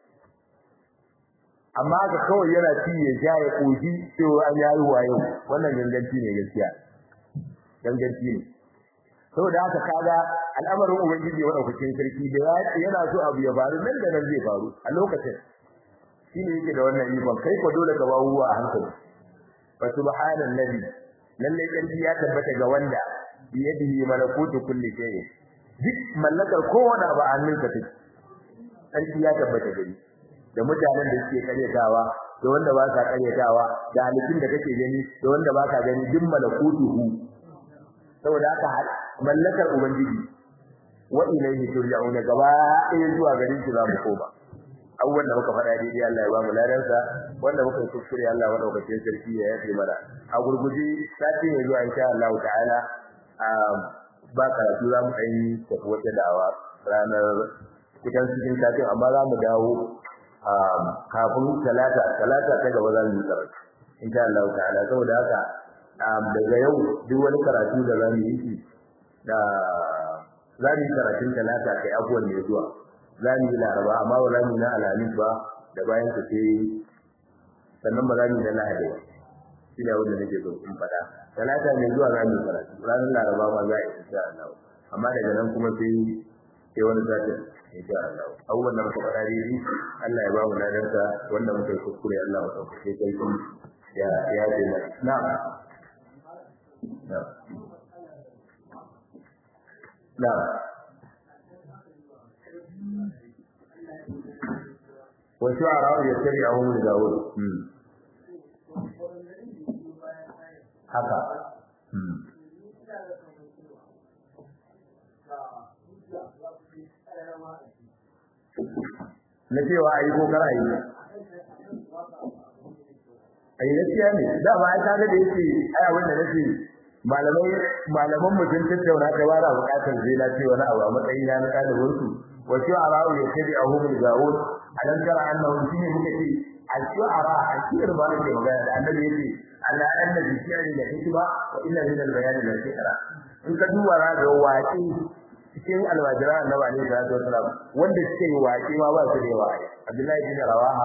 amma ga kawai yana ci ya ja ya koshi cewa an yayi wayo wannan ganganci ne gaskiya ganganci ne saboda haka kaga al'amarin ubangiji wa daukakin sarki da yana so abu ya faru nan da nan zai faru a lokacin shine yake da wannan ikon kai ko dole ka bawo a hankali fa subhanallahi lalle kanti ya tabbata ga wanda biyadihi malakutu kulli shay'in duk mallakar kowane abu a hannunka take sarki ya tabbata gari da mutanen da suke karyatawa da wanda ba sa karyatawa da halittun da kake gani da wanda ba ka gani duk malakutuhu saboda haka mallakar ubangiji wa ilayhi turja'un gaba ɗaya zuwa garin shi za mu koma abubuwan da muka faɗa daidai Allah ya ba mu ladansa wanda muka yi kuskure Allah madaukakin sarki ya yafe mana a gurguje sati mai zuwa insha Allah ta'ala ba karatu za mu ɗan tafi wata da'awa ranar cikin cikin satin amma za mu dawo kafin talata talata ta gaba za mu yi karatu insha Allah ta'ala saboda haka daga yau duk wani karatu da za mu yi shi da za mu yi karatun talata kai abuwan ne zuwa za mu yi laraba amma ba za mu yi na alhamis ba da bayan ta sai sannan ba za mu yi na lahadi ba shi ne wanda nake so in faɗa talata ne zuwa za mu yi karatu ranar laraba ma za a yi insha Allah amma daga nan kuma sai sai wani satin insha Allah abubuwan da muka faɗa dai Allah ya ba mu ladarsa wanda muka yi kuskure Allah ya sauke kai ya ya ce na'am na'am na'am wasu a rawar ya tare a wani da wuri haka na cewa a yi ko kara yi a yi gaskiya ne da ba ai kaga da yake ai abin da nake malamai malaman mu sun tattauna ta bara bukatar zai na ce wani abu a matsayin na na ɗalibin su wasu a rawu ya ce a hukun gawon a dan tara annahu shine muka ce al-shu'ara al-shir ba ne magana da annabi yake Allah anna bi shi'ri la hikma wa inna min al-bayan la shi'ra in ka duba za ga waƙi cikin alwajira annabi alaihi salatu wasalam wanda suke yi waƙi ma ba su da yawa Abdullahi bin Rawaha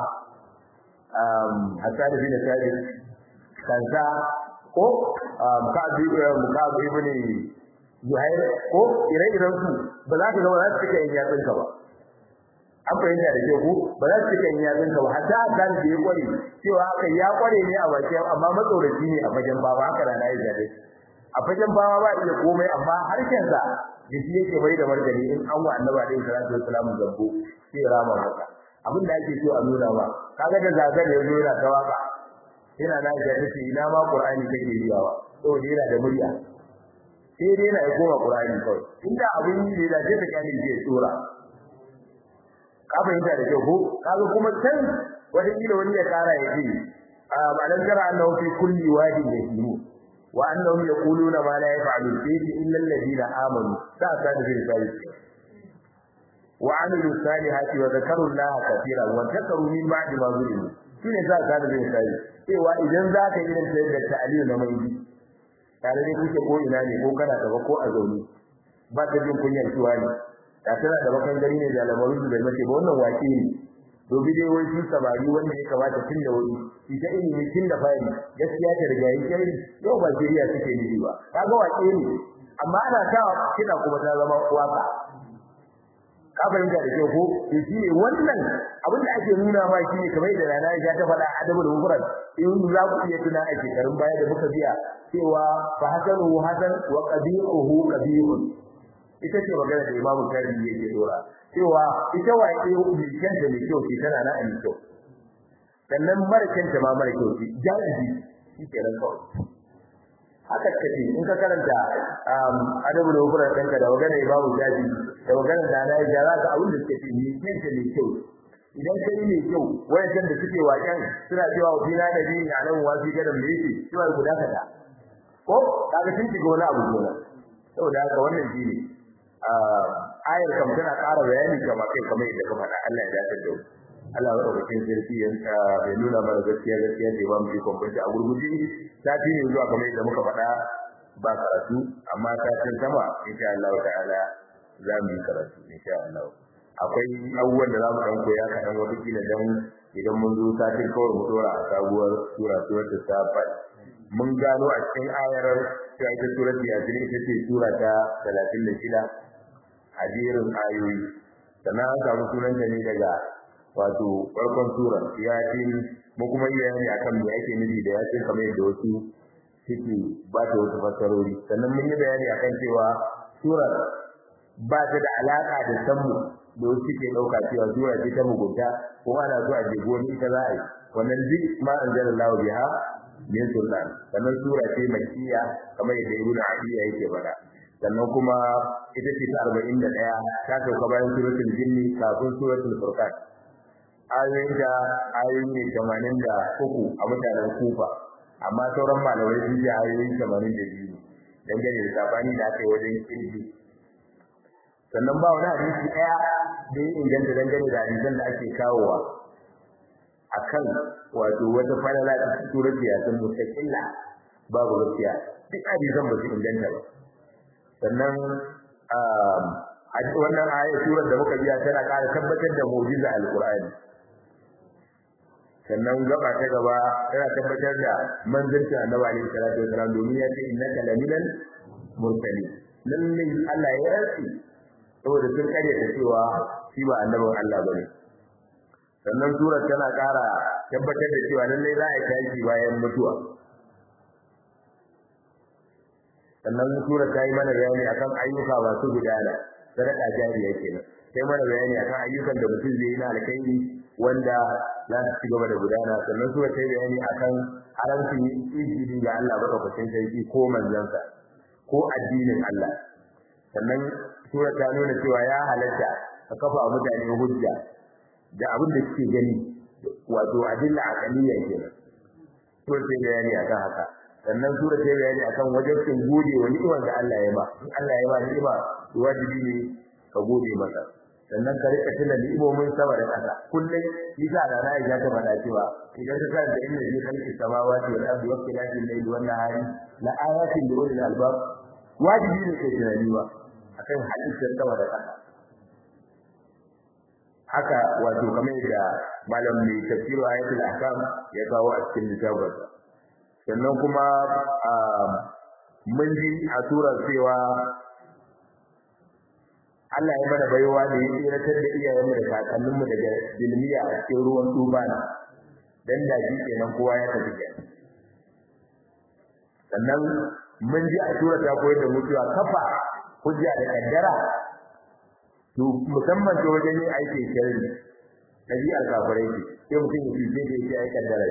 um Hasan bin Sabit kansa ko um Ka'ab Ka'ab ibn Zuhair ko ire-iren su ba za ka ga ba za su cika yin yatsun ka ba an fahimta da ke ku ba za su cika yin yatsun ka ba hatta kan da ya kware cewa haka ya kware ne a bakin amma matsoraci ne a fagen baba haka da na yi jade a fagen baba ba iya komai amma harshen sa da shi yake bai da margani in an wa annabi alaihi salatu wassalam zabbo sai ya rama maka abin da ake so a nuna ba kaga da zagar ya zo yana ta waka yana na ga tace ina ma qur'ani kake riyawa saboda yana da murya sai dai yana koma qur'ani kawai inda abin yi da zai ta kyale zai tsora ka fahimta da kyau ko kaga kuma can wata kila wani ya kara ya ce a malan jara annahu fi kulli wadin yahimu wa annahum yaquluna ma la yaf'alun fihi illa alladhina amanu sa ta da zai sai wa amilu salihati wa zakaru allaha katira wa zakaru min ba'di ma zulimu shine sa ta da zai sai cewa idan za ka irin sayar da ta'aliyu na mai tare da kuke ko ina ne ko kana gaba ko a zaune ba ta jin kunyar tuwa ne da tana da bakan gari ne da lamarin da mace ba wannan wake ne to bi dai wai sun samari wanda ya kamata tun da wuri shi ta ilimi tun da fari gaskiya ta riga yi kai yau ba jiriya suke nufi ba kaga wake ne amma ana ta kina kuma ta zama waka ka fahimta da kyau ko to shi ne wannan abin da ake nuna ma shi ne kamar da rana ya ta faɗa adabul mufrad in za ku iya tuna a shekarun baya da muka biya cewa fa hasanu hasan wa qabihuhu qabihun ita ce magana da Imam Shafi'i yake dora cewa ita waƙe mai kanta mai kyau ce tana nan a kyau sannan mara kanta ma mara kyau ce jahili shi ke nan kawai haka kace in ka karanta adabul hukura ɗanka da magana Imam Shafi'i da magana da na yi jara ga abin da suke ce mai kanta mai kyau idan kai mai kyau wayan da suke waken suna cewa wa fina da bi na nan wasi gadan da yake cewa guda kaza ko kaga sun shiga wani abu kenan saboda haka wannan shine ayar kam tana ƙara bayani kamar kai kamar yadda ka faɗa Allah ya dace da Allah ya rubuta sarki ya bai nuna mana gaskiya gaskiya da ba mu ji kwamfanci a gurguje sati ne zuwa kamar yadda muka faɗa ba karatu amma satin sama insha Allah ta'ala za mu yi karatu insha Allah akwai abubuwan da za mu ɗan koya kaɗan wata kila dan idan mun zo satin kawai mu dora a sabuwar sura suratul safat mun gano a cikin ayar cewa ita surat yasin ita ce sura ta 36 a jerin ayoyi sannan an samu sunanta ne daga wato farkon sura yasin mu kuma yi bayani akan me ake nufi da yasin kamar yadda wasu suke ba ta wasu fassarori sannan mun yi bayani akan cewa surar ba ta da alaka da sammu da wasu suke ɗauka cewa sura ce ta mugunta ko ana so a jego wani ita za a yi wannan duk ma anzalallahu biha min sultan sannan sura ce makkiya kamar yadda ibnu abiya yake faɗa sannan kuma ita ce ta 41 ta sauka bayan suratul jinni kafin suratul furqan ayoyin da ayoyi ne 83 a mutanen kufa amma sauran malamai sun ji ayoyi 82 dangane da sabani da aka yi wajen kirji sannan ba wani hadisi ɗaya da ya inganta dangane da hadisan da ake kawowa akan wato wata falala da surat yasin mustaqilla babu gaskiya duk hadisan ba su inganta ba sannan a wannan ayat surar da muka biya tana ƙara tabbatar da mu'jiza alqur'ani sannan gaba ta gaba tana tabbatar da manzancin annabi alaihi salatu wasalam domin ya ce innaka laminal mursalin lallai Allah ya rantsi saboda sun karyata cewa shi ba annabin Allah bane sannan surar tana ƙara tabbatar da cewa lallai za a tashi bayan mutuwa sannan surar ta yi mana bayani akan ayyuka masu gudana sadaka jariya kenan sai mana bayani akan ayyukan da mutum zai yi na alkhairi wanda za su ci gaba da gudana sannan surar ta yi bayani akan haramcin izini ga Allah madaukakin sarki ko manzansa ko addinin Allah sannan sura ta nuna cewa ya halatta a kafa mutane hujja da abin da suke gani wato adilla aqaliyya kenan sura ta bayani akan haka sannan sura ta bayani akan wajibin gode wa ni'imar da Allah ya ba in Allah ya ba ni'ima wajibi ne ka gode masa sannan ka rika tuna ni'imomin sama da ƙasa kullum yasa da na ya ta faɗa cewa idan ka karanta inna fi khalqi samawati wal ardi wa ikhtilafi al-layli wan nahari la ayatin li ulil albab wajibi ne kai tunani ba akan halittar sama da ƙasa haka wato kamar da malam mai tafsiru ayatul ahkam ya kawo a cikin littafinsa sannan kuma mun ji a surar cewa Allah ya mana baiwa da ya tsiratar da iyayenmu da kakanninmu daga dilmiya a cikin ruwan tubana dan da ji kenan kowa ya tafi kenan sannan mun ji a surar ta koyar da mutuwa kafa hujja da kaddara to musamman ta wajen yin aikin sharri ɗabi'ar kafirai ce sai mutum ya fice da yake ai kaddara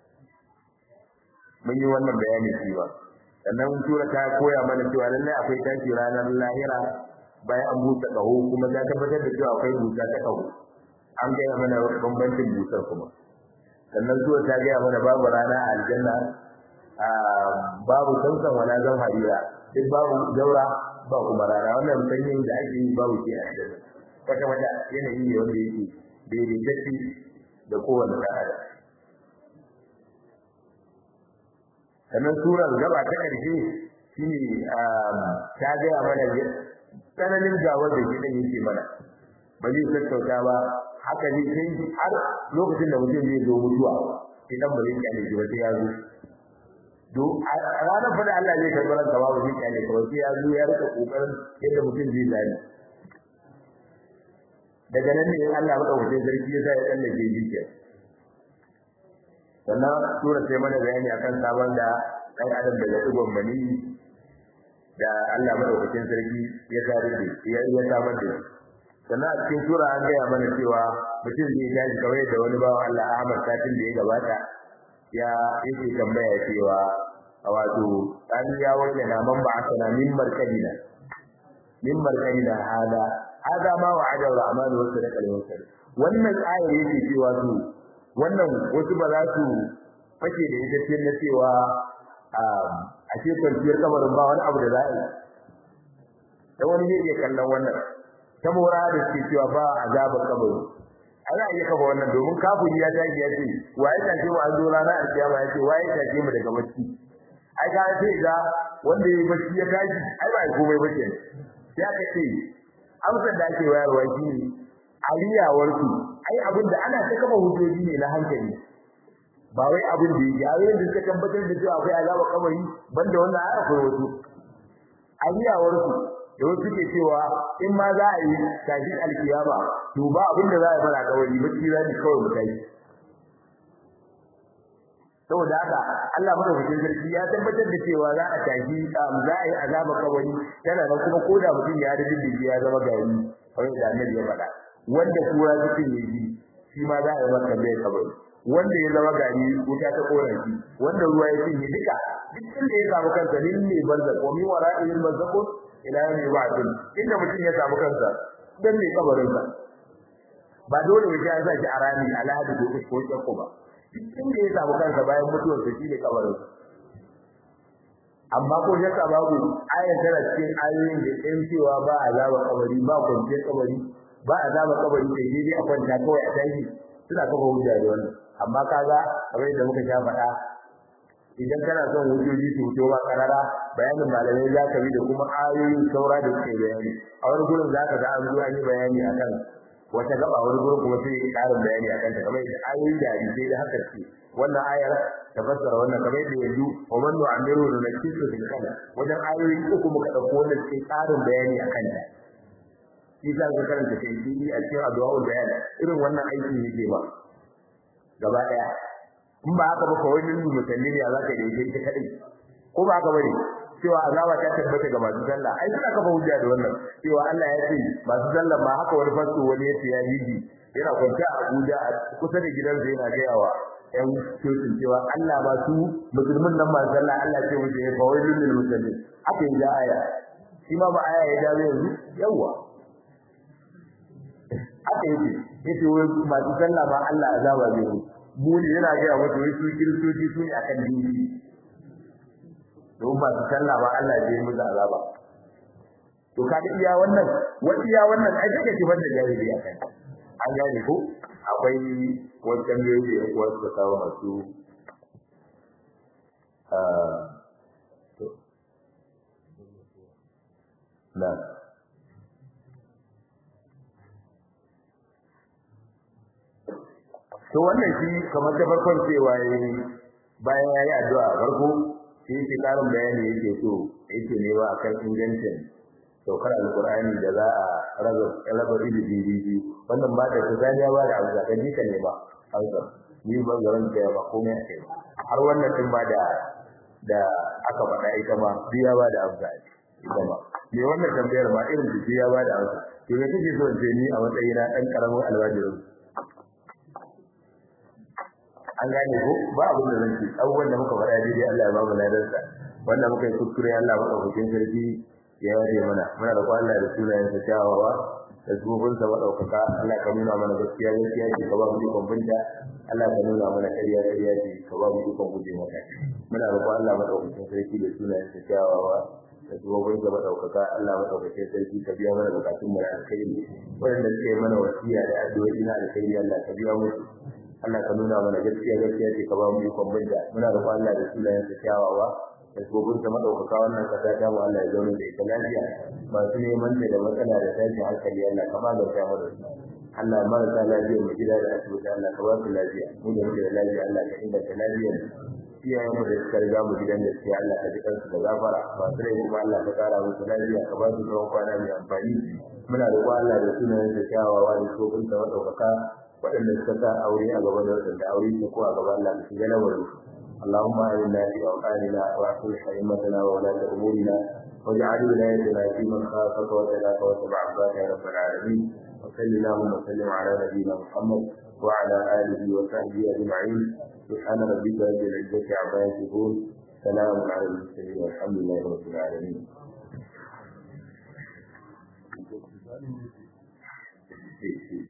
mun yi wannan bayani shi ba sannan sura ta koya mana cewa lallai akwai tashi ranar lahira bayan an busa kaho kuma ta tabbatar da cewa akwai busa ta kaho an gaya mana bambancin busar kuma sannan sura ta gaya mana babu rana a aljanna babu sansan wala zan harira duk babu daura ba kuma rana wannan sanyin da ake yi babu ke a aljanna wata wata yanayi ne wanda yake daidaitacce da kowane ɗan adam sannan surar gaba ta ƙarshe shine ta gaya mana tsananin gawar da gidan yake mana ba zai sassauta ba haka zai kai har lokacin da mutum zai zo mutuwa idan ba zai kyale shi ba sai ya zo do a ranar fa da Allah zai karɓi ranka ba zai kyale ka ba sai ya zo ya rika kokarin yadda mutum zai zani daga nan ne Allah madaukakin sarki ya sa ya tsallake jikiya sannan sura sai mana bayani akan sabon da ɗan adam daga ɗigon mani da Allah madaukakin sarki ya kare da ya ya samar da sannan a cikin sura an gaya mana cewa mutum zai tashi kawai da wani bawa Allah Ahmad satin da ya gabata ya yake tambaya cewa wato an ya wani na man ba asana min markadina min markadina hada hada ma wa'ada rahman wa sadaqa al wannan ayar yake cewa su wannan wasu ba za su fake da ita ce na cewa a ce kwanciyar kamarin ba wani abu da za a yi da wani zai iya kallon wannan ta mora da suke cewa ba azaba kabari a za a iya kafa wannan domin kafin ya tashi ya ce waye tashe mu an zo rana a kiyama ya ce waye tashe mu daga bacci ai ka ce ga wanda ya bacci ya tashi ai ba komai ba ke sai aka ce amsar da ake wayarwa shi ne aliyawarsu ai abin da ana ta kafa hujjoji ne na hankali ba wai abin da yake ayoyin da suka tabbatar da cewa akwai azaba kabari banda wannan aya akwai wasu aliyawarsu da wasu ke cewa in ma za a yi tashin alkiyama to ba abin da za a yi mana kabari bacci za ni kawai mu tashi saboda haka Allah madaukakin sarki ya tabbatar da cewa za a tashi za a yi azaba kabari tana nan kuma koda mutum ya da dindigi ya zama gari kamar da Annabi ya faɗa wanda kura cikin yaji shi ma za a yi masa tambayar kabari wanda ya zama gari wuta ta kora shi wanda ruwa ya cinye duka duk inda ya samu kansa lin ne banza ko mi wara ilal mazzaqu ila yawmi ba'dun inda mutum ya samu kansa dan ne kabarin sa ba dole ya sa shi a rami alhadi ko ko ko ba duk inda ya samu kansa bayan mutuwar sa shi ne kabarin sa amma ko ya ka babu ayat tana cikin ayoyin da ɗan cewa ba azaba kabari ba kwanciyar kabari ba azaba kabari sai dai a kwanta kawai a tashi suna kafa hujja da wannan amma kaga kamar yadda muka sha faɗa idan kana son hujjoji su fito ba karara bayanin malamai za ka bi da kuma ayoyin saura da suke bayani a wani gurin za ka ga an zuwa yi bayani akan wata gaba wani gurin kuma sai ƙarin bayani akan ta kamar yadda ayoyin da hadisai da haka ce wannan ayar ta fassara wannan kamar yadda yanzu wa man nu'amiru da nakisu fil khala wajen ayoyi uku muka dauko wannan sai ƙarin bayani akan ta shi za ka karanta kai a cikin addu'a bayan irin wannan aiki yake ba gaba daya in ba haka ba kawai din musalli ne za ka yi ta kadai ko ba haka bane cewa azaba ta tabbata ga masu sallah ai suna kafa hujja da wannan cewa Allah ya ce masu sallah ma haka wani fasto wani ya ce ya hiji yana kwanta a Abuja a kusa da gidansa yana gayawa ƴan cocin cewa Allah ba su musulmin nan masu sallah Allah ce musu ya kawai lil musallin aka yi da aya shi ma ba aya ya dawo yanzu yawa aka yi yace wai masu sallah ba Allah azaba zai yi mu ne yana ga wato wai su kiristoci su ne akan dini don masu sallah ba Allah zai yi musu azaba to kaga iya wannan wa iya wannan ai kake kiban da jahili akan an gane ko akwai wancan ne da yan uwa suka kawo masu to na to wannan shi kamar ta farkon cewa yayi bayan yayi addu'a farko shi yake karin bayani yake so yake ne ba akan ingancin saukar alqur'ani da za a raba raba ilimi wannan ba da tsaniya ba da abu da kaji ka ne ba hausa ni ban garan da ba komai ake har wannan din ba da da aka faɗa ita ma biya ba da abu da ita ma me wannan tambayar ma irin biya ba da abu to me kake so in ce ni a matsayina dan karamin alwajirin an gane ko ba abin da zan ce abubuwan da muka faɗa daidai Allah ya ba mu ladarsa wanda muka yi kuskure Allah ba ɗaukakin sarki ya yare mana muna da Allah da sunayen sa kyawawa da zubin sa madaukaka Allah ka nuna mana gaskiya gaskiya ce ka ba mu ikon binta Allah ka nuna mana ƙarya ƙarya ce ka ba mu ikon guje mata muna da Allah madaukakin sarki da sunayen sa kyawawa da zubin sa madaukaka Allah madaukakin sarki ka biya mana bukatun mu da alkhairi wanda suke mana wasiya da addu'o'i na alkhairi Allah ka biya musu Allah ka nuna mana gaskiya gaskiya ce ka ba mu ikon binta muna da Allah da sunayen sa kyawawa da gobin ta madaukaka wannan kasa ta mu Allah ya zauna da ita lafiya masu neman da matsala da tashin hankali Allah ka magance mu da su Allah marasa lafiya mu gida da asibiti Allah ka ba su lafiya mu da muke da lafiya Allah ka inganta lafiyar iyayen mu da suka riga mu gidan gaskiya Allah ka ji kansu da gafara masu rai kuma Allah ka kara musu lafiya ka ba su tsawon kwana mai amfani muna da Allah da sunayen da kyawawa da gobin ta madaukaka waɗanda suka sa aure a gaban da waɗanda aure su ko a gaban Allah su ga lamarin اللهم آمنا في أوطاننا وأصلح أئمتنا وولاة أمورنا واجعل ولايتنا في من خافك وتلاك وتبع عبادك يا رب العالمين وصل اللهم وسلم على نبينا محمد وعلى آله وصحبه أجمعين سبحان ربك رب العزة عما يصفون سلام على المرسلين والحمد لله رب العالمين Thank you.